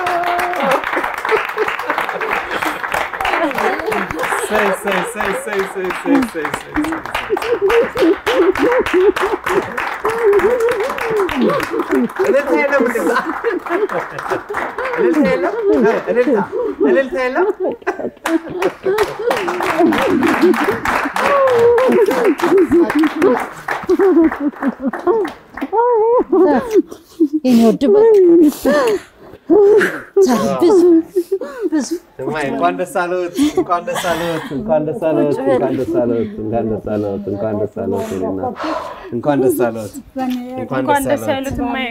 ሰይ፣ ሰይ፣ ሰይ፣ ሰይ፣ ሰይ፣ ሰይ፣ ሰይ፣ ሰይ። እልልታ የለም እንደዛ? እልልታ የለም? እልልታ እልልታ የለም? የኔ ወድ በ- ዛሬ ብዙ ብዙ እማዬ እንኳን ደስ አለዎት፣ እንኳን ደስ አለዎት፣ እንኳን ደስ አለዎት፣ እንኳን ደስ አለዎት፣ እንኳን ደስ አለዎት፣ እንኳን ደስ አለዎት፣ የኔ እናት፣ እንኳን ደስ አለዎት፣ እንኳን እንኳን ደስ ደስ አለዎት። ያሉት እማዬ።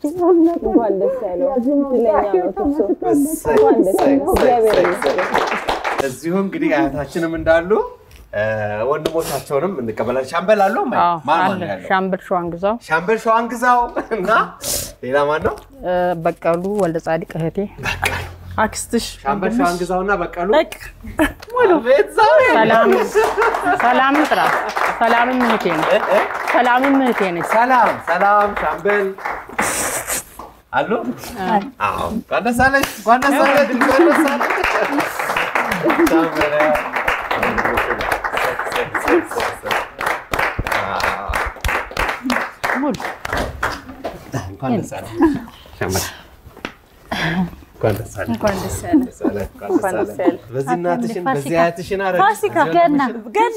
እሰይ፣ እሰይ፣ እሰይ፣ እሰይ፣ እሰይ። እዚሁ እንግዲህ አያታችንም እንዳሉ እ፣ ወንድሞቻቸውንም እንቀበላለን። ሻምበል አሉ እማዬ? አዎ ማን ማን አለ። ነው ያለው? ሻምበል ሸዋን ግዛው፣ ሻምበል ሸዋን ግዛው እና ሌላ ማን ነው? እ፣ በቀሉ ወልደ ጻዲቅ እህቴ፣ አክስትሽ ሻምበል ሸዋን ግዛውና በቀሉ በቃ አቤት ዛሬ ሰላም ሰላምን ጥራ። ሰላምም እህቴ ነች። ሰላምም እህቴ ነች። ሰላም ሰላም፣ ሻምበል አሉ። አዎ እንኳን ደስ አለሽ፣ እንኳን ደስ አለሽ፣ እንኳን ደስ አለሽ። ሻምበል እንኳን ደስ አለሽ ሻምበል። እንኳን ደስ አለሽ። እንኳን ደስ ያለ ደስ አለሽ፣ እንኳን ደስ አለሽ። በዚህ እናትሽን በዚህ አያትሽን አደረግሽ። ፋሲካ በዚህ ገና ገና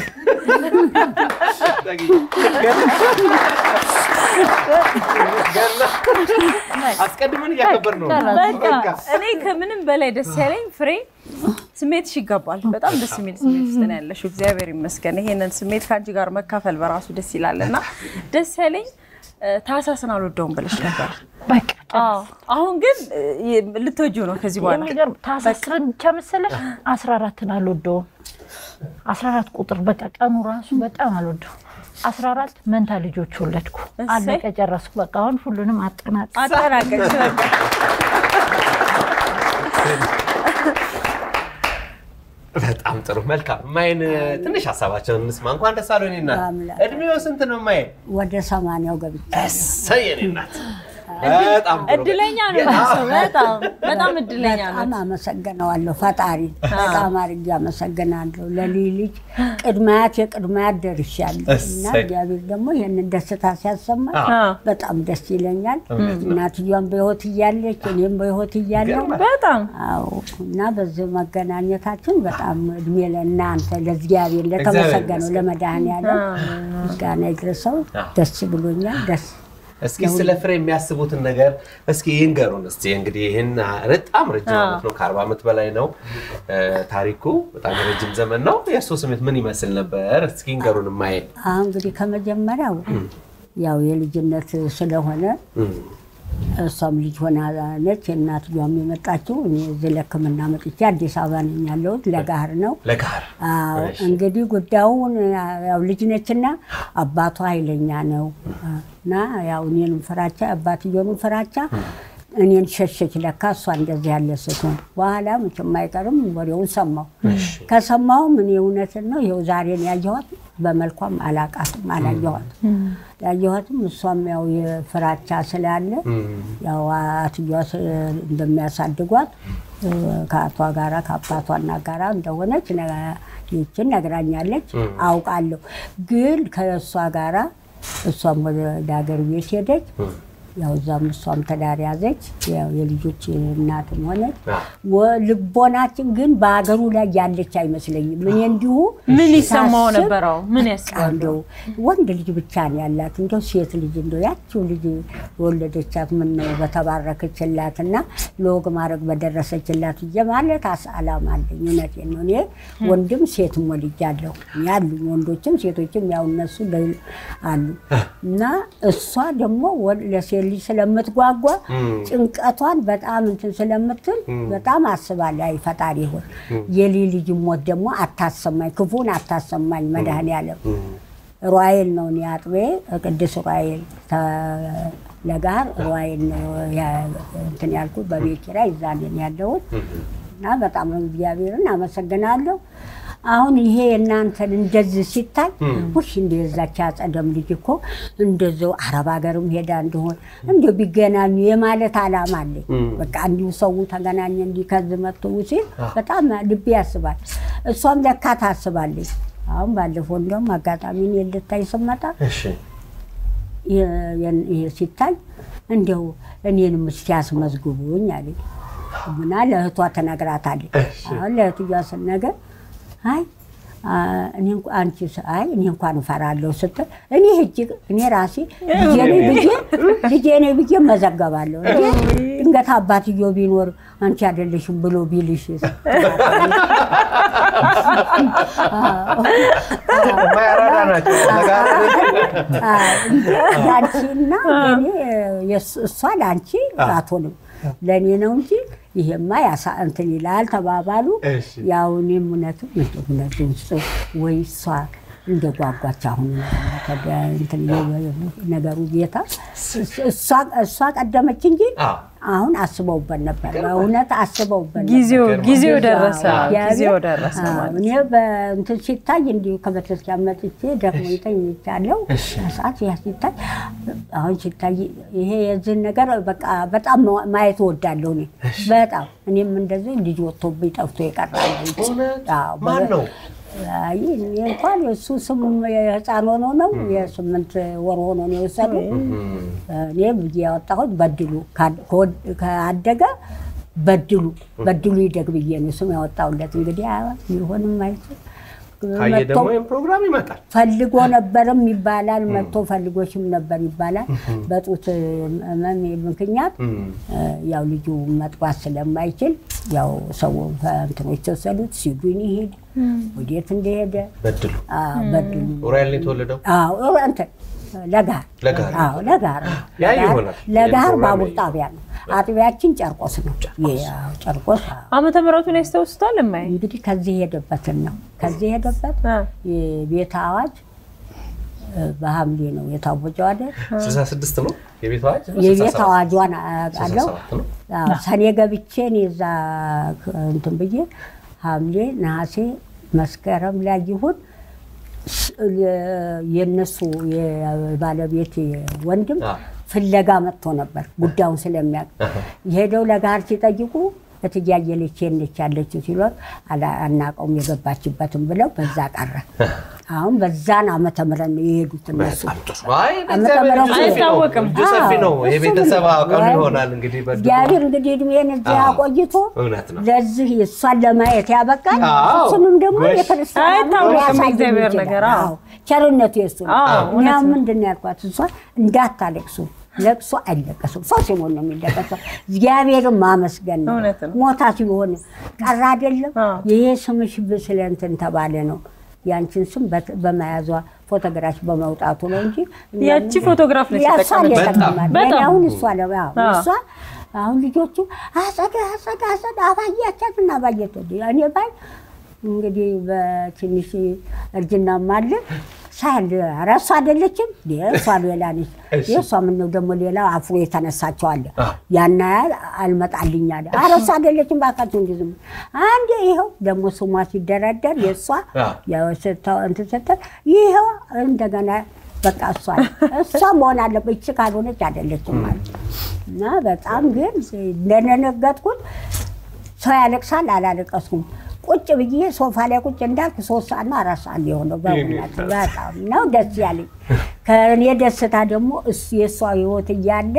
አስቀድመን እያከበር ነው። በቃ እኔ ከምንም በላይ ደስ ያለኝ ፍሬ ስሜትሽ ይገባል። በጣም ደስ የሚል ስሜት ውስጥ ነው ያለሽው። እግዚአብሔር ይመስገን። ይሄንን ስሜት ከአንቺ ጋር መካፈል በራሱ ደስ ይላል እና ደስ ያለኝ ታህሳስን አልወደውም ብለሽ ነበር። በቃ አዎ። አሁን ግን እ፣ ልትወጂው ነው ከዚህ በኋላ የሚገርም ታህሳስን ብቻ መሰለሽ አስራ አራትን አልወደውም። አስራ አራት ቁጥር በቃ ቀኑ ራሱ በጣም አልወደውም። አስራ አራት መንታ ልጆች ወለድኩ። እሰይ። አለቀ ጨረስኩ። በቃ አሁን ሁሉንም አጠናጥ አጠናቀቅሽ በቃ። በጣም ጥሩ መልካም። ማይን ትንሽ ሀሳባቸውን እንስማ። እንኳን ደስ አለው የኔ እናት። አምላክ። እድሜው ስንት ነው ማየ? ወደ ሰማንያው ገብቻ እሰይ የኔ እናት። በጣም ጥሩ። እድለኛ ነው ሰው በጣም በጣም እድለኛ ነው። በጣም አመሰግነዋለሁ ፈጣሪ በጣም አድርጌ አመሰግናለሁ። ለልጅ ልጅ ቅድማያት የቅድማያት ደርሻለሁ እና እሰይ። እግዚአብሔር ደግሞ ይህንን ደስታ ሲያሰማ አዎ። በጣም ደስ ይለኛል። እናትየዋን በሕይወት እያለች እኔም በሕይወት እያለሁ በጣም አዎ እና በዚህ መገናኘታችን በጣም እድሜ ለእናንተ ለእግዚአብሔር ለተመሰገነው ይመስገን። ለመድኃኔዓለም ምስጋና ይድረሰው። ደስ ብሎኛል። ደስ እስኪ ስለ ፍሬ የሚያስቡትን ነገር እስኪ ይንገሩን። እስኪ እንግዲህ ይህን በጣም ረጅም ዓመት ነው፣ ከአርባ ዓመት በላይ ነው እ፣ ታሪኩ በጣም ረጅም ዘመን ነው። የእርሶ ስሜት ምን ይመስል ነበር? እስኪ ይንገሩን ማየ። አሁን እንግዲህ ከመጀመሪያው ያው የልጅነት ስለሆነ እሷም ልጅ ሆና ነች። እናትየዋም የመጣችው እኔ እዚህ ለሕክምና መጥቼ አዲስ አበባ ነኝ ያለሁት ለጋህር ነው። ለጋር አዎ እንግዲህ ጉዳዩን ያው ልጅ ነችና አባቷ ኃይለኛ ነው እና ያው እኔንም ፍራቻ አባትየውንም ፍራቻ እኔን ሸሸች። ለካ እሷ እንደዚህ ያለ ስትሆን በኋላ መቼም አይቀርም ወሬውን ሰማሁ። ከሰማሁም እኔ እውነትን ነው ይኸው ዛሬን ያየኋት በመልኳም አላቃትም አላየኋትም። ያየኋትም እሷም ያው የፍራቻ ስላለ ያው አትየዋ ስ- እንደሚያሳድጓት እ፣ ከአቷ ጋራ ከአባቷና ጋራ እንደሆነች ነ- ይችን ነግራኛለች፣ አውቃለሁ። ግን ከእሷ ጋራ እሷም ወደ ሀገር ቤት ሄደች። ያው እዛም እሷም ትዳር ያዘች። ያው የልጆች እናትም ሆነች። ወ- ልቦናችን ግን በሀገሩ ላይ ያለች አይመስለኝም። እኔ እንዲሁ ምን ይሰማው ሳስብ ነበር? አዎ ምን በቃ ያስባል? እንደው ወንድ ልጅ ብቻ ነው ያላት። እንደው ሴት ልጅ እንደው ያችው ልጅ የወለደቻት ምን ነው በተባረከችላት እና ለወግ ማድረግ በደረሰችላት እየ ማለት አስ አላማ አለኝ። እውነቴን ነው። እኔ ወንድም ሴትም ወልጃለሁ ያሉኝ ወንዶችም ሴቶችም ያው እነሱ ለ- አሉ እና እሷ ደግሞ ወ- ለሴት ልጅ ስለምትጓጓ ጭንቀቷን በጣም እንትን ስለምትል በጣም አስባለሁ። አይ ፈጣሪ ሆይ የሊ ልጅ ሞት ደግሞ አታሰማኝ፣ ክፉን አታሰማኝ መድኃኔዓለም ሩዋኤል ነው እኔ አጥቤ ቅዱስ ሩዋኤል ተ- ለጋር ሩዋኤል ነው ያ- እንትን ያልኩት በቤት ኪራይ እዛ ነኝ ያለሁት እና በጣም እግዚአብሔርን አመሰግናለሁ። አሁን ይሄ እናንተን እንደዚህ ሲታይ ውሽ እንደ የዛች አጸደም ልጅ እኮ እንደዚው አረብ ሀገርም ሄዳ እንደሆን እንዲ ቢገናኙ የማለት አላማ አለኝ። በቃ እንዲሁ ሰው ተገናኘ እንዲህ ከዚህ መጥቶ ሲል በጣም ልቤ ያስባል። እሷም ለካ ታስባለች። አሁን ባለፈው እንደውም አጋጣሚ እኔን ልታይ ስመጣ እሺ የ- የ- ይሄ ሲታይ እንዲያው እኔንም እስኪ ያስመዝግቡኝ አለኝ እና ለእህቷ ትነግራታለች። አሁን ለእህትዬዋ ስነገር አይ አ፣ እኔ እንኳ- አንቺ ስ- አይ እኔ እንኳን እፈራለሁ ስትል እኔ ሂጅ እኔ ራሴ ልጄ ነኝ ብዬ ልጄ ነኝ ብዬ መዘገባለሁ። እንዴ ድንገት አባትዮ ቢኖር አንቺ አይደለሽም ብሎ ቢልሽ ማያራዳ ናቸው። ለጋር ለአንቺና ለእኔ የእሱ- እሷ ለአንቺ አትሆንም ለእኔ ነው እንጂ ይሄማ ያሳ እንትን ይላል ተባባሉ። እሺ። ያው እኔም እውነትም እንደ እውነቱን ስ- ወይ እሷ እንደ ጓጓች አሁን ተደ- እንትን ነገሩ ጌታ እሷ- እሷ ቀደመች እንጂ አዎ። አሁን አስበውበት ነበር። በእውነት አስበውበት ነበር። ጊዜው ጊዜው ደረሰ። እግዚአብሔር- ጊዜው ደረሰ አዎ፣ ማለት እኔ በእንትን ሲታይ እንዲሁ ከቤተክርስቲያን መጥቼ ደግሞ ተኝቻለሁ። ሰዓት ያ ሲታይ አሁን ሲታይ ይሄ የዚህን ነገር በቃ በጣም ማየት እወዳለሁ እኔ በጣም እኔም እንደዚህ ልጅ ወጥቶብኝ ጠፍቶ ይቀራል። እውነት? አዎ፣ ማን ነው? አይ እኔ እንኳን እሱ ስም የህፃን ሆኖ ነው የስምንት ወር ሆኖ ነው የወሰዱ። እኔ ብዬ ያወጣሁት በድሉ ካድ- ከወድ- ካደገ በድሉ በድሉ ይደግ ብዬ ነው ስም ያወጣሁለት። እንግዲህ አ- ይሆንም አይችል ካየ ደግሞ ይህም ፕሮግራም ይመጣል። ፈልጎ ነበርም ይባላል። መጥቶ ፈልጎሽም ነበር ይባላል። በጡት ህመም ምክንያት ያው ልጁ መጥባት ስለማይችል ያው ሰው እንትኖች ተወሰዱት። ሲዱን ይሄድ ወዴት እንደሄደ በድሉ አዎ፣ በድሉ ኡራኤል ነው የተወለደው። አዎ እንትን ለጋር ለጋር። አዎ ለጋር ነው። ያ ለጋር- ይሆናል። ለጋር የፕሮግራም ባቡር ይሄ። ጣቢያ ነው። አጥቢያችን ጨርቆስ ነው። የ- አዎ፣ ጨርቆስ አዎ። ዓመተ ምሕረቱን ያስታውሱታል? እማዬ እንግዲህ ከዚህ የሄደበትን ነው። ከዚህ የሄደበት አ፣ የቤት አዋጅ እ፣ በሐምሌ ነው የታወጀው አይደል? 66 ነው የቤት አዋጅ የቤት 67 አዋጇን አውቃለሁ። 67 ነው። አዎ፣ ሰኔ ገብቼ እኔ እዛ እንትን ብዬ ሐምሌ፣ ነሐሴ፣ መስከረም ላይ ይሁን ስ- የእነሱ የባለቤት ወንድም አዎ። ፍለጋ መጥቶ ነበር ጉዳዩን ስለሚያውቅ የሄደው ለጋር ሲጠይቁ እትዬ አየለች ነች ያለችው ሲሏት አላ- አናውቀውም የገባችበትም ብለው በዛ ቀረ። አሁን በዛን ዓመተ ምህረት ነው የሄዱት እነሱ። በጣም ጥሩ። አይ ዓመተ እግዚአብሔር ምሕረቱ እጁ ሰፊ ነው። አይታወቅም። እጁ ሰፊ ነው። አዎ፣ የቤተሰብ እሱ አቅም ወይ- ይሆናል እንግዲህ በድሮ እግዚአብሔር እንግዲህ እድሜን እዚህ አዎ፣ አቆይቶ እውነት ነው። ለዚህ እሷን ለማየት ያበቃል። አዎ፣ እሱንም ደግሞ ጎሽ። የክርስቲያን አይታወቅም ሊያሳየን የእግዚአብሔር ይችላል። ነገር፣ አዎ። አዎ፣ ቸርነቱ የሱ ነው። አዎ፣ እኛ እውነት ነው። ምንድን ነው ያልኳት እሷ እንዳታለቅሱ ለቅሶ አይለቀስም። ሰው ሲሞት ነው የሚለቀሰው። እግዚአብሔርን ማመስገን ነው። እውነት ነው። ሞታ ሲሆን ቀረ አይደለም። አዎ። ይሄ ስምሽ ስለ እንትን ተባለ ነው ያንቺን ስም በት- በመያዟ ፎቶግራፍ በመውጣቱ ነው እንጂ እኛ ያቺ ምን- ፎቶግራፍ ነች ያሷ የተጠቀመችው። የተቀማል። በጣም። የኔ አሁን እሷ ነው ያው አዎ። እሷ አሁን ልጆቹ አጸዳ አጸዳ አጸዳ አባያቻት እና አባየት እኔ ባይ እንግዲህ በትንሽ እርጅናም አለ ሳል ኧረ እሷ አይደለችም እንዴ? እሷ ሌላ ነች። እሺ። የእሷ ምነው ደግሞ ሌላ አፍሮ የተነሳቸው አለ ያና ያህል አልመጣልኝ አለ። ኧረ እሷ አይደለችም ባካቸው እንጂ ዝም አንዴ ይኸው ደግሞ ስሟ ሲደረደር የእሷ አዎ። ያው ስታ- እንትን ስትል ይኸው እንደገና በቃ እሷ እሷ መሆን አለበት ይቺ ካልሆነች አይደለችም ማለት እና በጣም ግን እንደነገጥኩት ሰው ያለቅሳል። አላለቀስኩም። ቁጭ ብዬ ሶፋ ላይ ቁጭ እንዳልኩ ሶስት ሰዓት ነው አራት ሰዓት የሆነው በእውነት በጣም ነው ደስ ያለኝ። ከእኔ ደስታ ደግሞ እሱ የእሷ ህይወት እያለ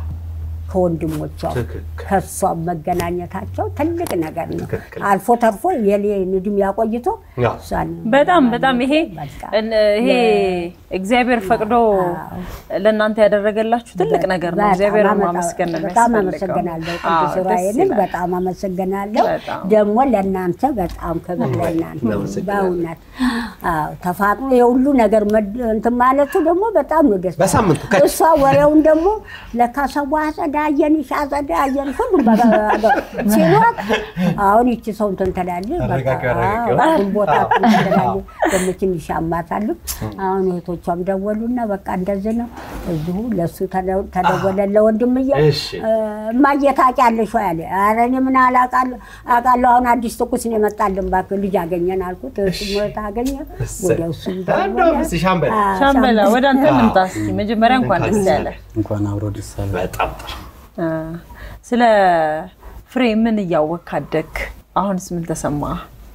ከወንድሞቿ ትክክል። ከእሷ መገናኘታቸው ትልቅ ነገር ነው። ትክክል። አልፎ ተርፎ የኔን እድሜ ያቆይቶ ያው። እሷን በጣም በጣም ይሄ በቃ እን- ይሄ እግዚአብሔር ፈቅዶ ለእናንተ ያደረገላችሁ ትልቅ ነገር ነው። በጣም እግዚአብሔር አመጣ- ማመስገን ነው በጣም የሚያስፈልገው። አመሰግናለሁ አዎ፣ ቅዱስ ደስ ዑራኤልን ይላል። በጣም አመሰግናለሁ። በጣም። ደግሞ ለእናንተ በጣም ክብር ለእናንተ እናመሰግናለን። በእውነት አዎ፣ ተፋቅሮ የሁሉ ነገር መድ- እንትን ማለቱ ደግሞ በጣም ነው ደስ በሳምንቱ ከች። እሷ ወሬውን ደግሞ ለካ ሰው አጸዳ አየንሽ አጸዳ አየንሽ ሁሉም በ- ሲሏት አሁን ይቺ ሰው እንትን ትላለች በቃ አረጋጊው አረጋጊው። አዎ፣ ግንቦት እንትን ትላለች ደግሞ ትንሽ ያማታሉ። አሁን እህቶቿም ደወሉና በቃ እንደዚህ ነው እዚሁ ለእሱ ተደ- ተደወለ ለወንድምዬ እሺ። እማዬ ታውቂያለሽ ወይ አለ። ኧረ እኔ ምን አላውቃለሁ አውቃለሁ አሁን አዲስ ትኩስ ነው የመጣልን እባክህ ልጅ አገኘን አልኩት። እሱ ሞት አገኘ ወደ እሱ እንደውም እስኪ ሻምበል ሻምበላ ወደ አንተ እንምጣ እስኪ። መጀመሪያ እንኳን ደስ ያለ እንኳን አብሮ ደስ አለ። በጣም ጥሩ። አ፣ ስለ ፍሬ ምን እያወቅህ አደግክ? አሁንስ ምን ተሰማ?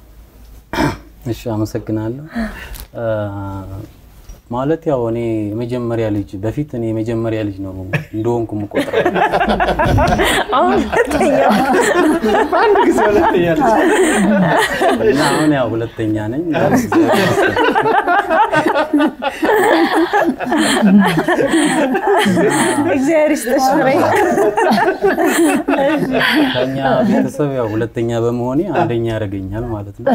እሺ አመሰግናለሁ። አ፣ ማለት ያው እኔ የመጀመሪያ ልጅ በፊት እኔ የመጀመሪያ ልጅ ነው እንደሆንኩ የምቆጥረው። አሁን ሁለተኛው በአንድ ጊዜ ሁለተኛ ልጅ። እና አሁን ያው ሁለተኛ ነኝ። እግዚአብሔር ይስጥሽ ፍሬ። ከኛ ቤተሰብ ያው ሁለተኛ በመሆኔ አንደኛ ያደርገኛል ማለት ነው።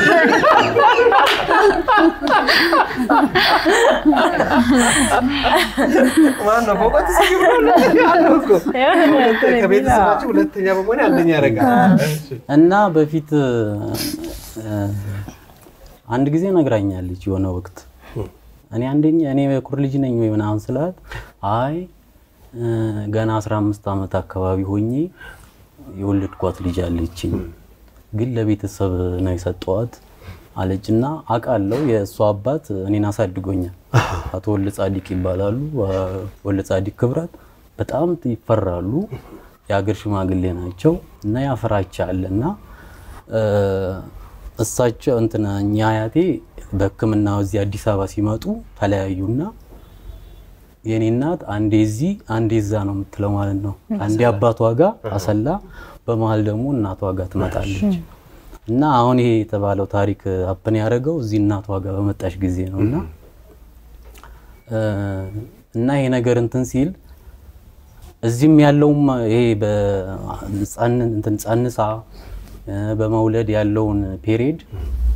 ማነው በእውቀት እስኪ ብሎ አለው እኮ። ከቤተሰባችሁ ሁለተኛ በመሆን አንደኛ ያደርጋል። እሺ። እና በፊት እ፣ አንድ ጊዜ ነግራኛለች የሆነ ወቅት እኔ አንደኛ እኔ የኩር ልጅ ነኝ ወይ ምናምን ስላት አይ እ፣ ገና 15 ዓመት አካባቢ ሆኜ የወለድኳት ልጅ አለችኝ ግን ለቤተሰብ ነው የሰጠዋት አለችና አውቃለሁ የእሷ አባት እኔን አሳድጎኛል አቶ ወልደ ጻዲቅ ይባላሉ አ፣ ወልደ ጻዲቅ ክብረት በጣም ይፈራሉ የሀገር ሽማግሌ ናቸው እና ያፈራቻ አለ እና እ፣ እሳቸው እንትና እኛ አያቴ በሕክምና እዚህ አዲስ አበባ ሲመጡ ተለያዩና የኔ እናት አንዴ እዚህ አንዴ እዛ ነው የምትለው ማለት ነው። አንዴ አባቷ ጋር አሰላ፣ በመሀል ደግሞ እናቷ ጋር ትመጣለች። እና አሁን ይሄ የተባለው ታሪክ አፕን ያደረገው እዚህ እናቷ ጋር በመጣች ጊዜ ነው እና እ፣ እና ይሄ ነገር እንትን ሲል እዚህም ያለውም ይሄ በህፃን እንትን ጸንሳ እ፣ በመውለድ ያለውን ፔሪድ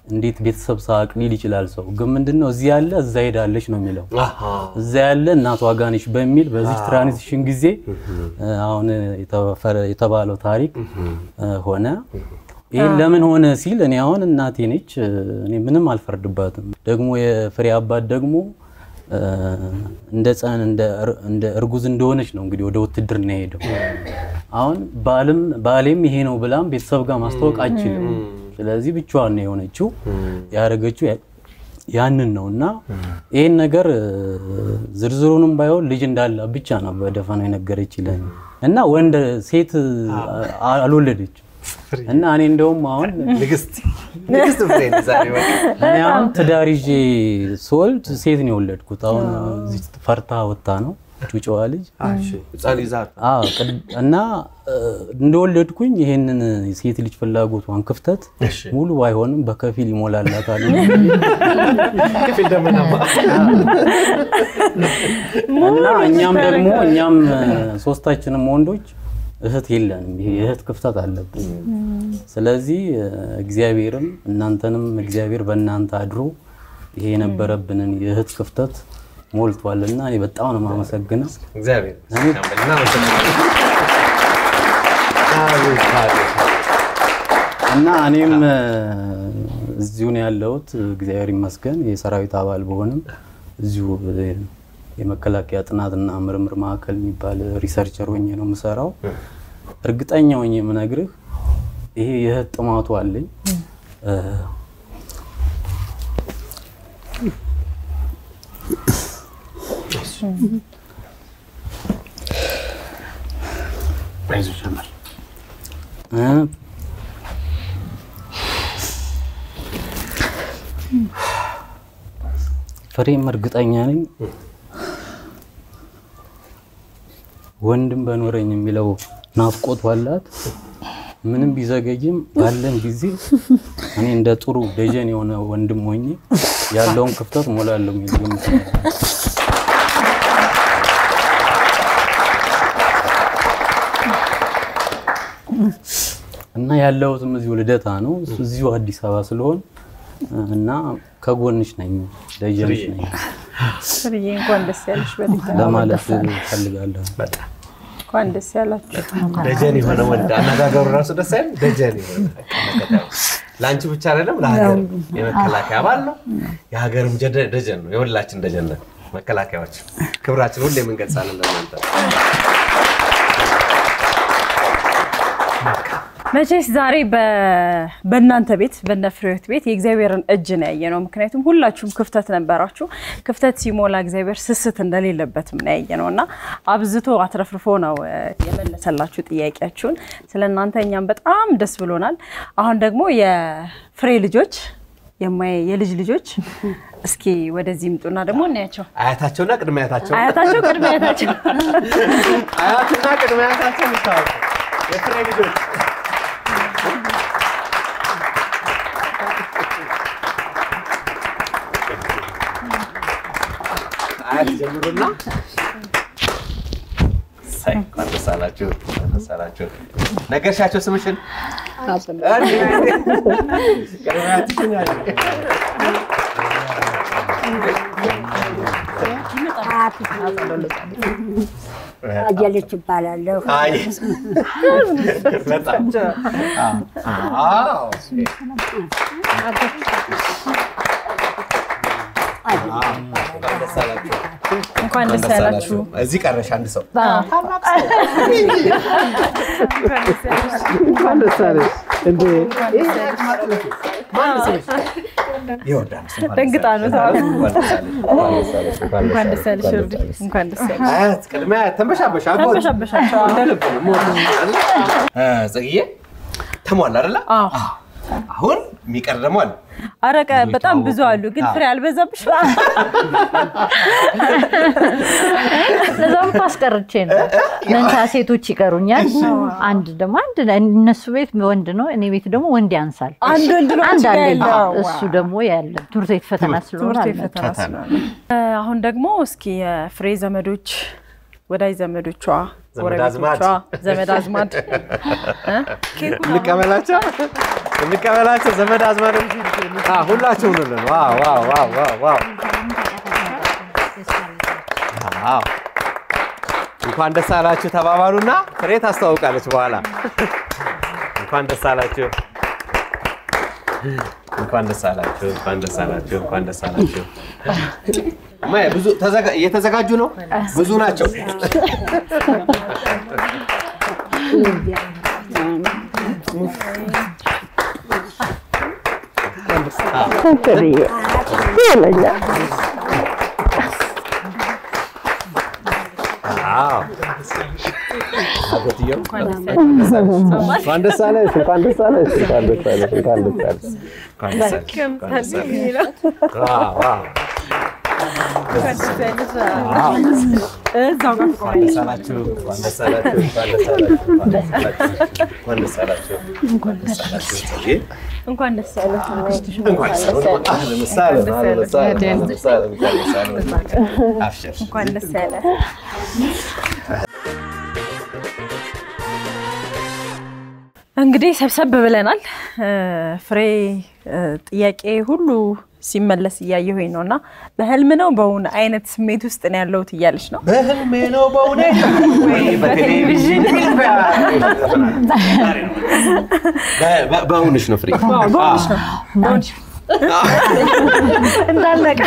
እንዴት ቤተሰብ ሳቅ ሊል ይችላል ሰው። ግን ምንድነው እዚህ ያለ እዛ ሄዳለች ነው የሚለው። አሃ። እዛ ያለ እናቷ ጋር ነች በሚል በዚህ ትራንዚሽን ጊዜ እ፣ አሁን የተፈረ- የተባለው ታሪክ እ፣ ሆነ። ይህን ለምን ሆነ ሲል እኔ አሁን እናቴ ነች እ፣ እኔ ምንም አልፈርድባትም። ደግሞ የፍሬ አባት ደግሞ እ፣ እንደ ጸን እንደ እር- እንደ እርጉዝ እንደሆነች ነው እንግዲህ ወደ ውትድርና የሄደው። አሁን ባልም ባሌም ይሄ ነው ብላም ቤተሰብ ጋር ማስታወቅ አይችልም። ስለዚህ ብቻዋን ነው የሆነችው ያደረገችው ያ- ያንን ነው እና ይህን ነገር እ፣ ዝርዝሩንም ባይሆን ልጅ እንዳላ ብቻ ነው በደፈናው የነገረችልኝ እና ወንድ ሴት አ- አልወለደችም እና እኔ እንደውም አሁን ንግስት ንግስት ፍሬ ነች ዛሬ በቃ። እኔ አሁን ትዳር ይዤ ስወልድ ሴት ነው የወለድኩት። አሁን እዚህ ፈርታ ወጣ ነው ጩጫዋ ልጅ እሺ፣ ህፃን ይዛል። አዎ ቅድ- እና እ፣ እንደወለድኩኝ ይሄንን የሴት ልጅ ፍላጎቷን ክፍተት እሺ። ሙሉ ባይሆንም በከፊል ይሞላላታል። ከፊል ደመናማ እና እኛም ደግሞ እኛም እ፣ ሶስታችንም ወንዶች እህት የለንም። ይሄ የእህት ክፍተት አለብን። ስለዚህ እ፣ እግዚአብሔርም እናንተንም እግዚአብሔር በእናንተ አድሮ ይሄ የነበረብንን የእህት ክፍተት ሞልቷል እና እኔ በጣም ነው የማመሰግነው። እግዚአብሔር እኔ- እናመሰግናለን። አቤት፣ አቤት። እና እኔም እ፣ እዚሁ ነው ያለሁት። እግዚአብሔር ይመስገን የሰራዊት አባል በሆንም እዚሁ እ፣ የመከላከያ ጥናትና ምርምር ማዕከል የሚባል ሪሰርቸር ሆኜ ነው የምሰራው። እርግጠኛ ሆኜ የምነግርህ ይሄ የእህት ጥማቱ አለኝ። እ፣ አይዞሽ ጀመር። እ፣ ፍሬም እርግጠኛ ነኝ ወንድም በኖረኝ የሚለው ናፍቆት አላት። ምንም ቢዘገይም ባለን ጊዜ እኔ እንደ ጥሩ ደጀን የሆነ ወንድም ሆኜ ያለውን ክፍተት ሞላለሁ የሚል ግምት ነው ያለኝ። እና ያለሁትም እዚሁ ልደታ ነው፣ እሱ እዚሁ አዲስ አበባ ስለሆን እና ከጎንሽ ነኝ፣ ደጀንሽ ነኝ ፍርዬ እንኳን ደስ ያለሽ በድጋሚ ለማለት ፈልጋለሁ። በጣም እንኳን ደስ ያላችሁ። ደጀን የሆነ ወንድ አነጋገሩ ራሱ ደስ አይልም? ደጀን የሆነ በቃ መከታው። ለአንቺ ብቻ አይደለም ለሀገር የመከላከያ አባል ነው። የሀገርም ጀደ- ደጀን ነው። የሁላችን ደጀን ነን መከላከያዎች። ክብራችን ሁሌ የምንገልጻለን ለእናንተ። መቼስ ዛሬ በ- በእናንተ ቤት በእነ ፍሬህይወት ቤት የእግዚአብሔርን እጅ ነው ያየ ነው። ምክንያቱም ሁላችሁም ክፍተት ነበራችሁ። ክፍተት ሲሞላ እግዚአብሔር ስስት እንደሌለበትም ነው ያየ ነው እና አብዝቶ አትረፍርፎ ነው እ፣ የመለሰላችሁ ጥያቄያችሁን። ስለ እናንተ እኛም በጣም ደስ ብሎናል። አሁን ደግሞ የፍሬ ልጆች የማየ የልጅ ልጆች እስኪ ወደዚህ ይምጡና ደግሞ እናያቸው። አያታቸውና ቅድመ አያታቸው አያታቸው ቅድመ አያታቸው አያትና ቅድመ አያታቸው ይታወቁ። የፍሬ ልጆች አያት ጀምሩና ሳይ እንኳን ደስ አላችሁ፣ እንኳን ደስ አላችሁ። ነገርሻቸው ስምሽን? ቅድመ አያትሽን ያለ አየለች ይባላለሁ። አይ በጣም አዎ እንኳን ደስ አላችሁ። እንኳን ደስ ያላችሁ። እዚህ ቀረሽ አንድ ሰው እንኳን ደስ አለሽ እንዴ! ይወርዳል። ደንግጣ ነው ተዋል። እንኳን ደስ አለሽ። እንኳን ደስ ያለሽ እርዲ። እንኳን ደስ ያለሽ። አያት ቅድመ አያት ተንበሻበሻ አጎት ተንበሻበሻቸው። እንደ ልብ ነው የምወደው አይደለ? እ፣ ጽግዬ ተሟላ አይደለ? አዎ። አሁን የሚቀር ደግሞ አለ። አረቀ በጣም ብዙ አሉ፣ ግን ፍሬ አልበዛብሽ? ለዛም እኮ አስቀርቼ ነው። መንታ ሴቶች ይቀሩኛል። አንድ ደግሞ አንድ እነሱ ቤት ወንድ ነው፣ እኔ ቤት ደግሞ ወንድ ያንሳል። አንድ ወንድ ነው አንድ አንቺ ጋር አለኝ። ያለው። እሱ ደግሞ ያለ ትምህርት ቤት ፈተና ስለሆነ ትምህርት ቤት አልመጣም። ፈተና ስለሆነ እ፣ አሁን ደግሞ እስኪ የፍሬ ዘመዶች ወዳጅ ዘመዶቿ፣ ዘመድ አዝማድ። ጎረቤቶቿ፣ ዘመድ አዝማድ እ? ኬኩን እንቀበላቸው። እንቀበላቸው። ዘመድ አዝማድ ሁላችሁም ነው። ዋው ዋው ዋው ዋው ዋው! አዎ እንኳን ደስ አላችሁ ተባባሉና ፍሬ ታስተዋውቃለች በኋላ። እንኳን ደስ አላችሁ፣ እንኳን ደስ አላችሁ፣ እንኳን ደስ አላችሁ፣ እንኳን ደስ አላችሁ። እማዬ ብዙ ተዘጋ- እየተዘጋጁ ነው፣ ብዙ ናቸው። አዎ አጎትየው እንኳን ደስ አለሽ፣ እንኳን ደስ አለሽ፣ እንኳን ደስ አለሽ፣ እንኳን ደስ አለሽ፣ እንኳን ደስ አለሽ፣ እንኳን ደስ አለሽ፣ እንኳን ደስ አለሽ። ዋው ዋው! እንኳን ደስ አላችሁ፣ እንኳን ደስ አላችሁ፣ እንኳን ደስ አላችሁ፣ እንኳን ደስ አላችሁ፣ እንኳን ደስ አላችሁ፣ እንኳን ደስ አላችሁ። ጽጌ፣ እንኳን ደስ ያለህ። እንኳን ደስ አላችሁ። አህለን ወሰህለን፣ አህለን ወሰህለን፣ አህለን ወሰህለን፣ እንኳን ደስ አላችሁ። አብሽር። እንኳን ደስ ያለህ። እንግዲህ ሰብሰብ ብለናል። እ፣ ፍሬ እ፣ ጥያቄ ሁሉ ሲመለስ እያየሁኝ ነው እና በህልም ነው በእውን አይነት ስሜት ውስጥ ነው ያለሁት እያለች ነው። በህልሜ ነው በእውነት ወይ በቴሌቪዥን በ- በ- በእውንሽ ነው ፍሬ በእውንሽ ነው በእውንሽ እንዳለቀ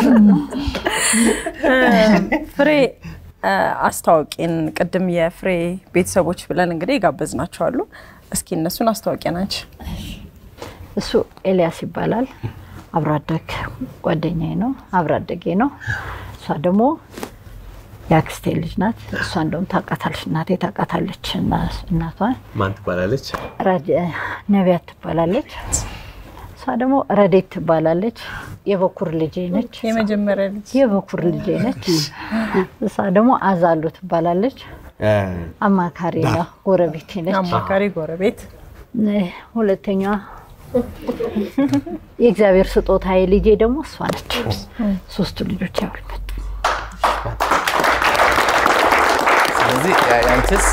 እ፣ ፍሬ እ፣ አስታዋቂን ቅድም የፍሬ ቤተሰቦች ብለን እንግዲህ ጋበዝናቸዋሉ። እስኪ እነሱን አስታዋቂያን አንቺ እሱ ኤልያስ ይባላል። አብሮ አደግ ጓደኛዬ ነው፣ አብሮ አደጌ ነው። እሷ ደግሞ የአክስቴ ልጅ ናት። እሷ እንደውም ታውቃታለች፣ እናቴ ታውቃታለች። እና- እናቷን ማን ትባላለች? ረድ- ነቢያት ትባላለች። እሷ ደግሞ ረዴት ትባላለች። የበኩር ልጄ ነች። የመጀመሪያ ልጅ የበኩር ልጄ ነች። እሷ ደግሞ አዛሉ ትባላለች። አማካሪ ነው፣ ጎረቤቴ ነች። አማካሪ ጎረቤት ሁለተኛዋ የእግዚአብሔር ስጦታ ልጄ ደግሞ እሷ ነች። ሶስቱ ልጆች ያሉበት ስለዚህ ያ- ያንቺስ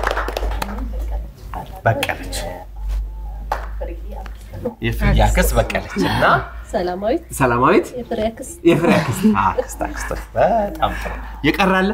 በቀለች የፍሬ አክስት በቀለች እና ሰላማዊት ሰላማዊት የፍሬ አክስት የፍሬ አክስት አክስት አክስት በጣም ጥሩ የቀራለ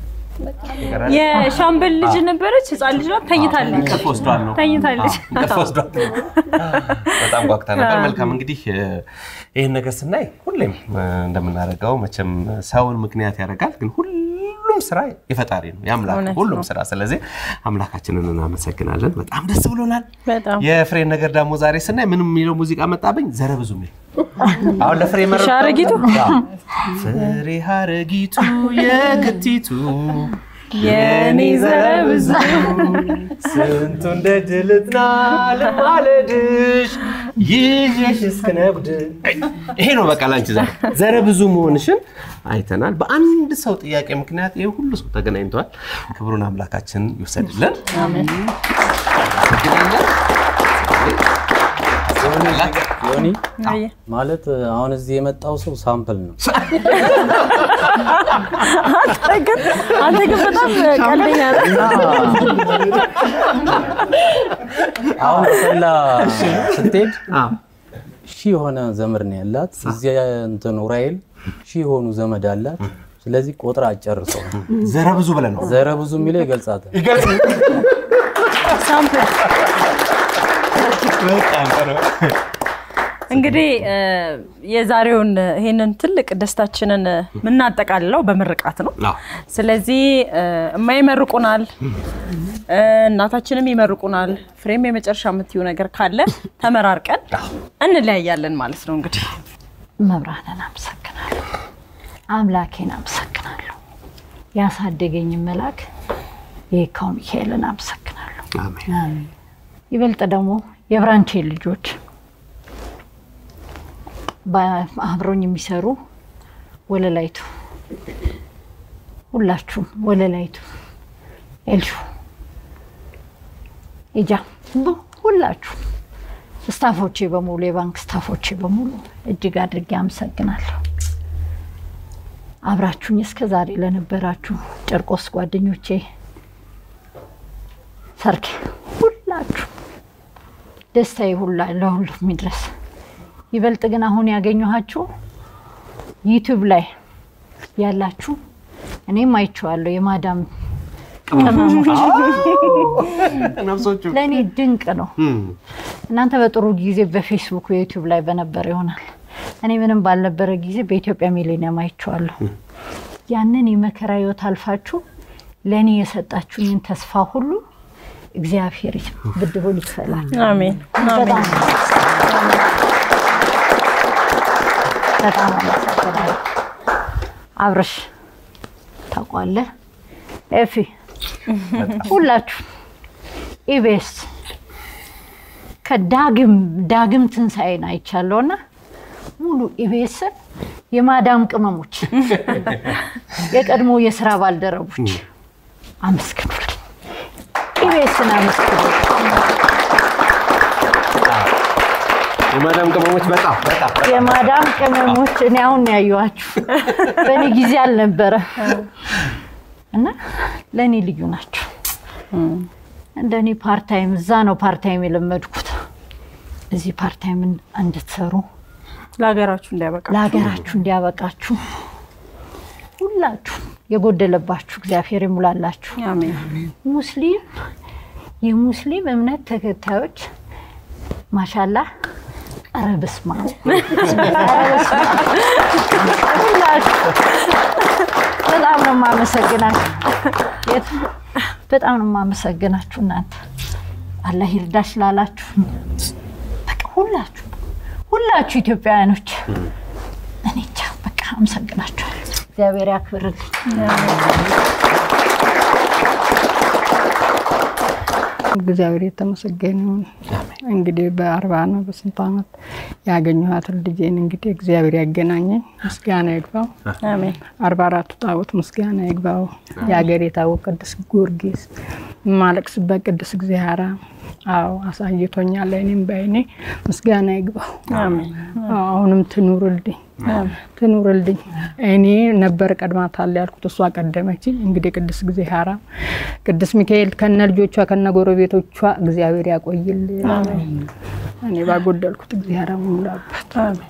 የሻምበል ልጅ ነበረች፣ ህፃን ልጅ ናት። ተኝታለች እንቅልፍ ወስዷል ነው ተኝታለች። አዎ፣ እንቅልፍ ወስዷል በጣም ጓጉታ ነበር መልካም እንግዲህ እ፣ ይህን ነገር ስናይ ሁሌም እ፣ እንደምናደርገው መቼም ሰውን ምክንያት ያደርጋል ግን ሁሉም ስራ የፈጣሪ ነው የአምላክ እውነት ሁሉም ነው። ስራ ስለዚህ አምላካችንን እናመሰግናለን በጣም ደስ ብሎናል በጣም የፍሬን ነገር ደግሞ ዛሬ ስናይ ምንም የሚለው ሙዚቃ መጣብኝ ዘረ ብዙ የሚል አሁን ለፍሬ መረጥኩት። ሻረጊቱ? አዎ። ፍሬ ሀረጊቱ የክቲቱ የኔ ዘረ ብዙ ስንቱን ደጅ ልጥና ልማለድሽ ይዤሽ እስክነብድ ይሄ ነው በቃ ላንቺ ዘረ ዘረ ብዙ መሆንሽን አይተናል። በአንድ ሰው ጥያቄ ምክንያት ይሄ ሁሉ ሰው ተገናኝተዋል። ክብሩን አምላካችን ይውሰድልን። ዮኒ አየ። ማለት አሁን እዚህ የመጣው ሰው ሳምፕል ነው። አንተ ግን አንተ ግን በጣም ቀልደኛ ነህ። አሁን በሰላ ስትሄድ አዎ። ሺህ የሆነ ዘመድ ነው ያላት። እዚያ እንትን ኡራኤል ሺህ የሆኑ ዘመድ አላት። ስለዚህ ቆጥራ አጨርሰው ዘረ ብዙ ብለን ነው ዘረ ብዙ የሚለው ይገልጻታል። ሳምፕል እንግዲህ እ፣ የዛሬውን ይሄንን ትልቅ ደስታችንን የምናጠቃልለው በምርቃት ነው። አዎ። ስለዚህ እ፣ እማይመርቁናል እ፣ እናታችንም ይመርቁናል። ፍሬም የመጨረሻ የምትዩ ነገር ካለ ተመራርቀን እንለያያለን ማለት ነው። እንግዲህ መብራንን አመሰግናለሁ፣ አምላኬን አመሰግናለሁ፣ ያሳደገኝ መልአክ የካው ሚካኤልን አመሰግናለሁ። አሜን። ይበልጥ ደግሞ የብራንቼ ልጆች አብረውኝ የሚሰሩ ወለላይቱ፣ ሁላችሁም ወለላይቱ፣ ኤልሹ፣ ኢጃ ሁላችሁም ስታፎቼ በሙሉ የባንክ ስታፎቼ በሙሉ እጅግ አድርጌ አመሰግናለሁ። አብራችሁኝ እስከ ዛሬ ለነበራችሁ ጨርቆስ ጓደኞቼ፣ ሰርኬ ሁላችሁ ደስታዬ ሁላ ለሁሉም ይድረስ። ይበልጥ ግን አሁን ያገኘኋችሁ ዩቲዩብ ላይ ያላችሁ እኔም አይቼዋለሁ የማዳም ቅመሞች ነፍሶቹ ለእኔ ድንቅ ነው። እናንተ በጥሩ ጊዜ በፌስቡክ በዩቲዩብ ላይ በነበረ ይሆናል። እኔ ምንም ባልነበረ ጊዜ በኢትዮጵያ ሚሌኒየም አይቼዋለሁ። ያንን የመከራ ህይወት አልፋችሁ ለእኔ የሰጣችሁኝን ተስፋ ሁሉ እግዚአብሔር ብድሩን ይክፈላል። አሜን በጣም በጣም አመሰግናለሁ። አብረሽ ታውቋለህ፣ ኤፊ ሁላችሁ ኢቤስ ከዳግም ዳግም ትንሣኤን አይቻለሁና ሙሉ ኢቤስን የማዳም ቅመሞች የቀድሞ የስራ ባልደረቦች አመስግኑልኝ። ኢቤስን አመስግኑልኝ። የማዳም ቅመሞች በጣም በጣም የማዳም ቅመሞች እኔ አሁን ነው ያየኋችሁ፣ በእኔ ጊዜ አልነበረ እና ለእኔ ልዩ ናቸው። እንደ እኔ ፓርታይም እዛ ነው ፓርታይም የለመድኩት። እዚህ ፓርታይም እንድትሰሩ ለሀገራችሁ እንዲያበቃ ለሀገራችሁ እንዲያበቃችሁ ሁላችሁ የጎደለባችሁ እግዚአብሔር ይሙላላችሁ። አሜን ሙስሊም የሙስሊም እምነት ተከታዮች ማሻላ ኧረ በስመ አብ ኧረ በስመ አብ። ሁላችሁ በጣም ነው የማመሰግናችሁ። የት በጣም ነው የማመሰግናችሁ እናንተ አላህ ይርዳሽ ላላችሁ በቃ ሁላችሁ ሁላችሁ ኢትዮጵያውያኖች እኔ እንጃ በቃ አመሰግናችኋለሁ። እግዚአብሔር ያክብርልኝ። እግዚአብሔር የተመሰገነ ይሁን። እንግዲህ በአርባ ነው በስንት ዓመት ያገኘኋትን ልጄን እንግዲህ እግዚአብሔር ያገናኘኝ ምስጋና ይግባው። አሜን አርባ አራቱ ጣዖት ምስጋና ይግባው። የሀገር የታወቅ ቅዱስ ጊዮርጊስ የማለቅስበት ቅዱስ እግዚአብሔር አዎ አሳይቶኛል። እኔም በዓይኔ ምስጋና ይግባው። አሜን አዎ፣ አሁንም ትኑርልኝ ትኑርልኝ። እኔ ነበር ቀድማታል ያልኩት እሷ ቀደመች። እንግዲህ ቅዱስ እግዚአብሔር ቅዱስ ሚካኤል ከነ ልጆቿ ከነ ጎረቤቶቿ እግዚአብሔር ያቆይልን። እኔ ባጎደልኩት እግዚአብሔር ሙላበት።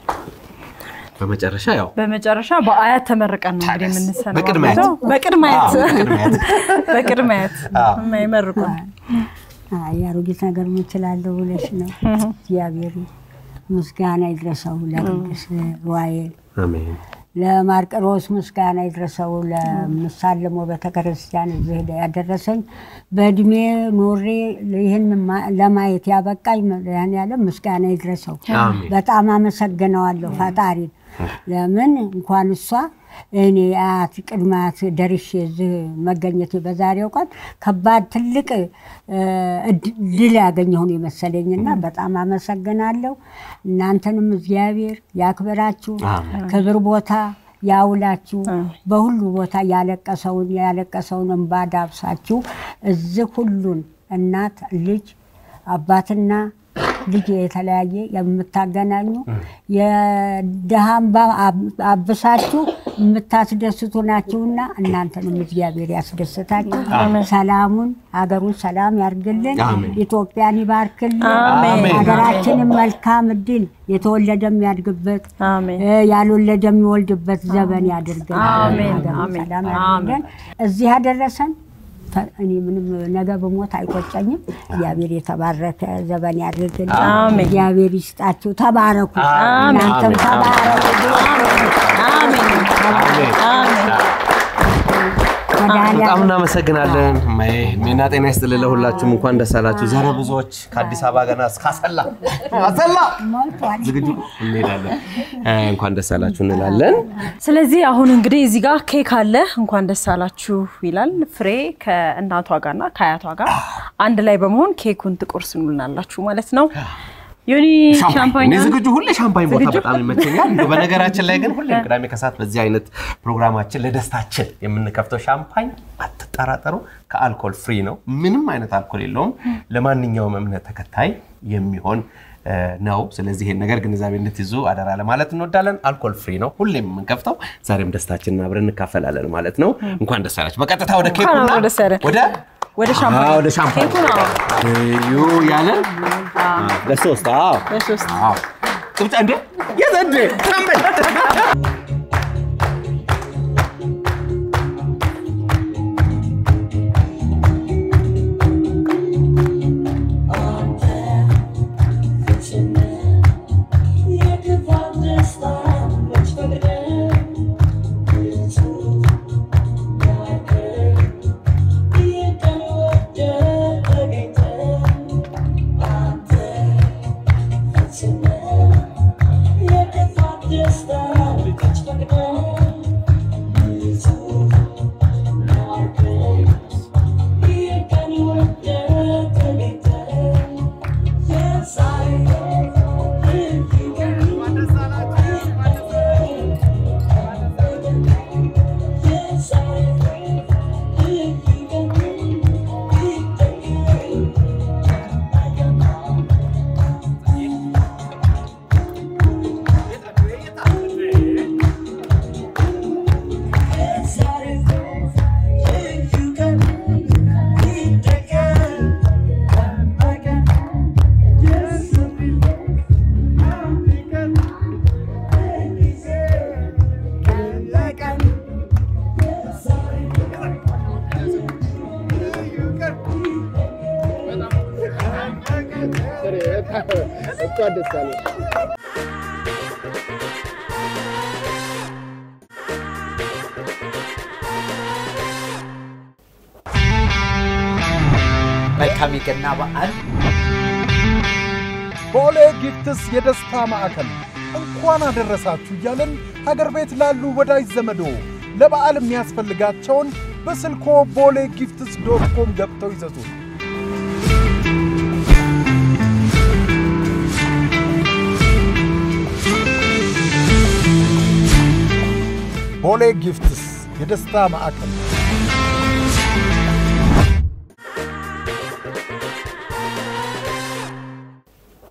በመጨረሻ ያው በመጨረሻ በአያት ተመርቀን ነው እንግዲህ የምንሰናበተው። በቅድመ አያት። በቅድመ አያት አዎ፣ በቅድመ አያት። በቅድመ አያት አዎ። የማይመርቁን አይ አሮጊት ነገር ምችላለሁ ብለሽ ነው። እግዚአብሔር ምስጋና ይድረሰው ለቅዱስ ሩዋኤል አሜን ለማርቆስ ምስጋና ይድረሰው ለምሳለሞ ቤተክርስቲያን እዚህ ያደረሰኝ በእድሜ ኖሬ ይህን ማ- ለማየት ያበቃኝ መድኃኔዓለም ምስጋና ይድረሰው። አሜን። በጣም አመሰግነዋለሁ ፈጣሪን። ለምን እንኳን እሷ እኔ አያት ቅድመ አያት ደርሼ እዚህ መገኘቴ በዛሬው ቀን ከባድ ትልቅ እ፣ እድ- ድል ያገኘሁ ነው የመሰለኝና በጣም አመሰግናለሁ። እናንተንም እግዚአብሔር ያክብራችሁ፣ ክብር ቦታ ያውላችሁ፣ በሁሉ ቦታ ያለቀሰውን ያለቀሰውን እንባ ዳብሳችሁ እዚህ ሁሉን እናት ልጅ አባትና ልጅ የተለያየ የምታገናኙ የድሃ እንባ አብ- አብሳችሁ የምታስደስቱ ናችሁና እናንተንም እግዚአብሔር ያስደስታችሁ። ሰላሙን ሀገሩን ሰላም ያርግልን፣ ኢትዮጵያን ይባርክልን፣ አሜን። ሀገራችንን መልካም እድል የተወለደ የሚያድግበት አሜን እ፣ ያልወለደ የሚወልድበት ዘመን ያድርገን። አሜን፣ ሀገሩን አሜን፣ ሰላም ያድርገን። እዚህ ያደረሰን ፈ- እኔ ምንም ነገ ብሞት አይቆጨኝም። እግዚአብሔር የተባረከ ዘመን ያድርግልን። አሜን። እግዚአብሔር ይስጣችሁ። ተባረኩ። አሜን። እናንተም ተባረኩ። አሜን አሜን መድኃኒዓለም በጣም እናመሰግናለን። እማዬ እድሜና ጤና ይስጥልን ለሁላችሁም። እንኳን ደስ አላችሁ። ዛሬ ብዙዎች ከአዲስ አበባ ገና እስከ አሰላ አሰላ ሞልቷል። ዝግጁ እንሄዳለን። እ፣ እንኳን ደስ አላችሁ እንላለን። ስለዚህ አሁን እንግዲህ እዚህ ጋር ኬክ አለ። እንኳን ደስ አላችሁ ይላል። ፍሬ ከእናቷ ጋርና ከአያቷ ጋር አንድ ላይ በመሆን ኬኩን ትቆርሱልናላችሁ ማለት ነው። ዮኒ ሻምፓኝ እኔ ዝግጁ ሁሌ ሻምፓኝ ቦታ በጣም ይመቸኛል። እንደው በነገራችን ላይ ግን ሁሌም ቅዳሜ ከሰዓት በዚህ አይነት ፕሮግራማችን ለደስታችን የምንከፍተው ሻምፓኝ አትጠራጠሩ፣ ከአልኮል ፍሪ ነው። ምንም አይነት አልኮል የለውም። ለማንኛውም እምነት ተከታይ የሚሆን እ፣ ነው። ስለዚህ ይሄን ነገር ግንዛቤ እንድትይዙ አደራ ለማለት እንወዳለን። አልኮል ፍሪ ነው ሁሌም የምንከፍተው። ዛሬም ደስታችንን አብረን እንካፈላለን ማለት ነው። እንኳን ደስ አላችሁ። በቀጥታ ወደ ኬኩና አብሮ ደስ ያለን። ወደ ወደ ሻምፓኝ አዎ፣ ወደ ሻምፓኝ ኬኩን አዎ። እዩ ያለን ለሶስት አዎ ለሶስት አዎ ጭብጫ እንዴ የዘንድ ታምበል መልካም የገና በዓል ቦሌ ጊፍትስ የደስታ ማዕከል እንኳን አደረሳችሁ እያለን ሀገር ቤት ላሉ ወዳጅ ዘመዶ ለበዓል የሚያስፈልጋቸውን በስልኮ ቦሌ ጊፍትስ ዶት ኮም ገብተው ይዘዙ። ቦሌ ጊፍትስ የደስታ ማዕከል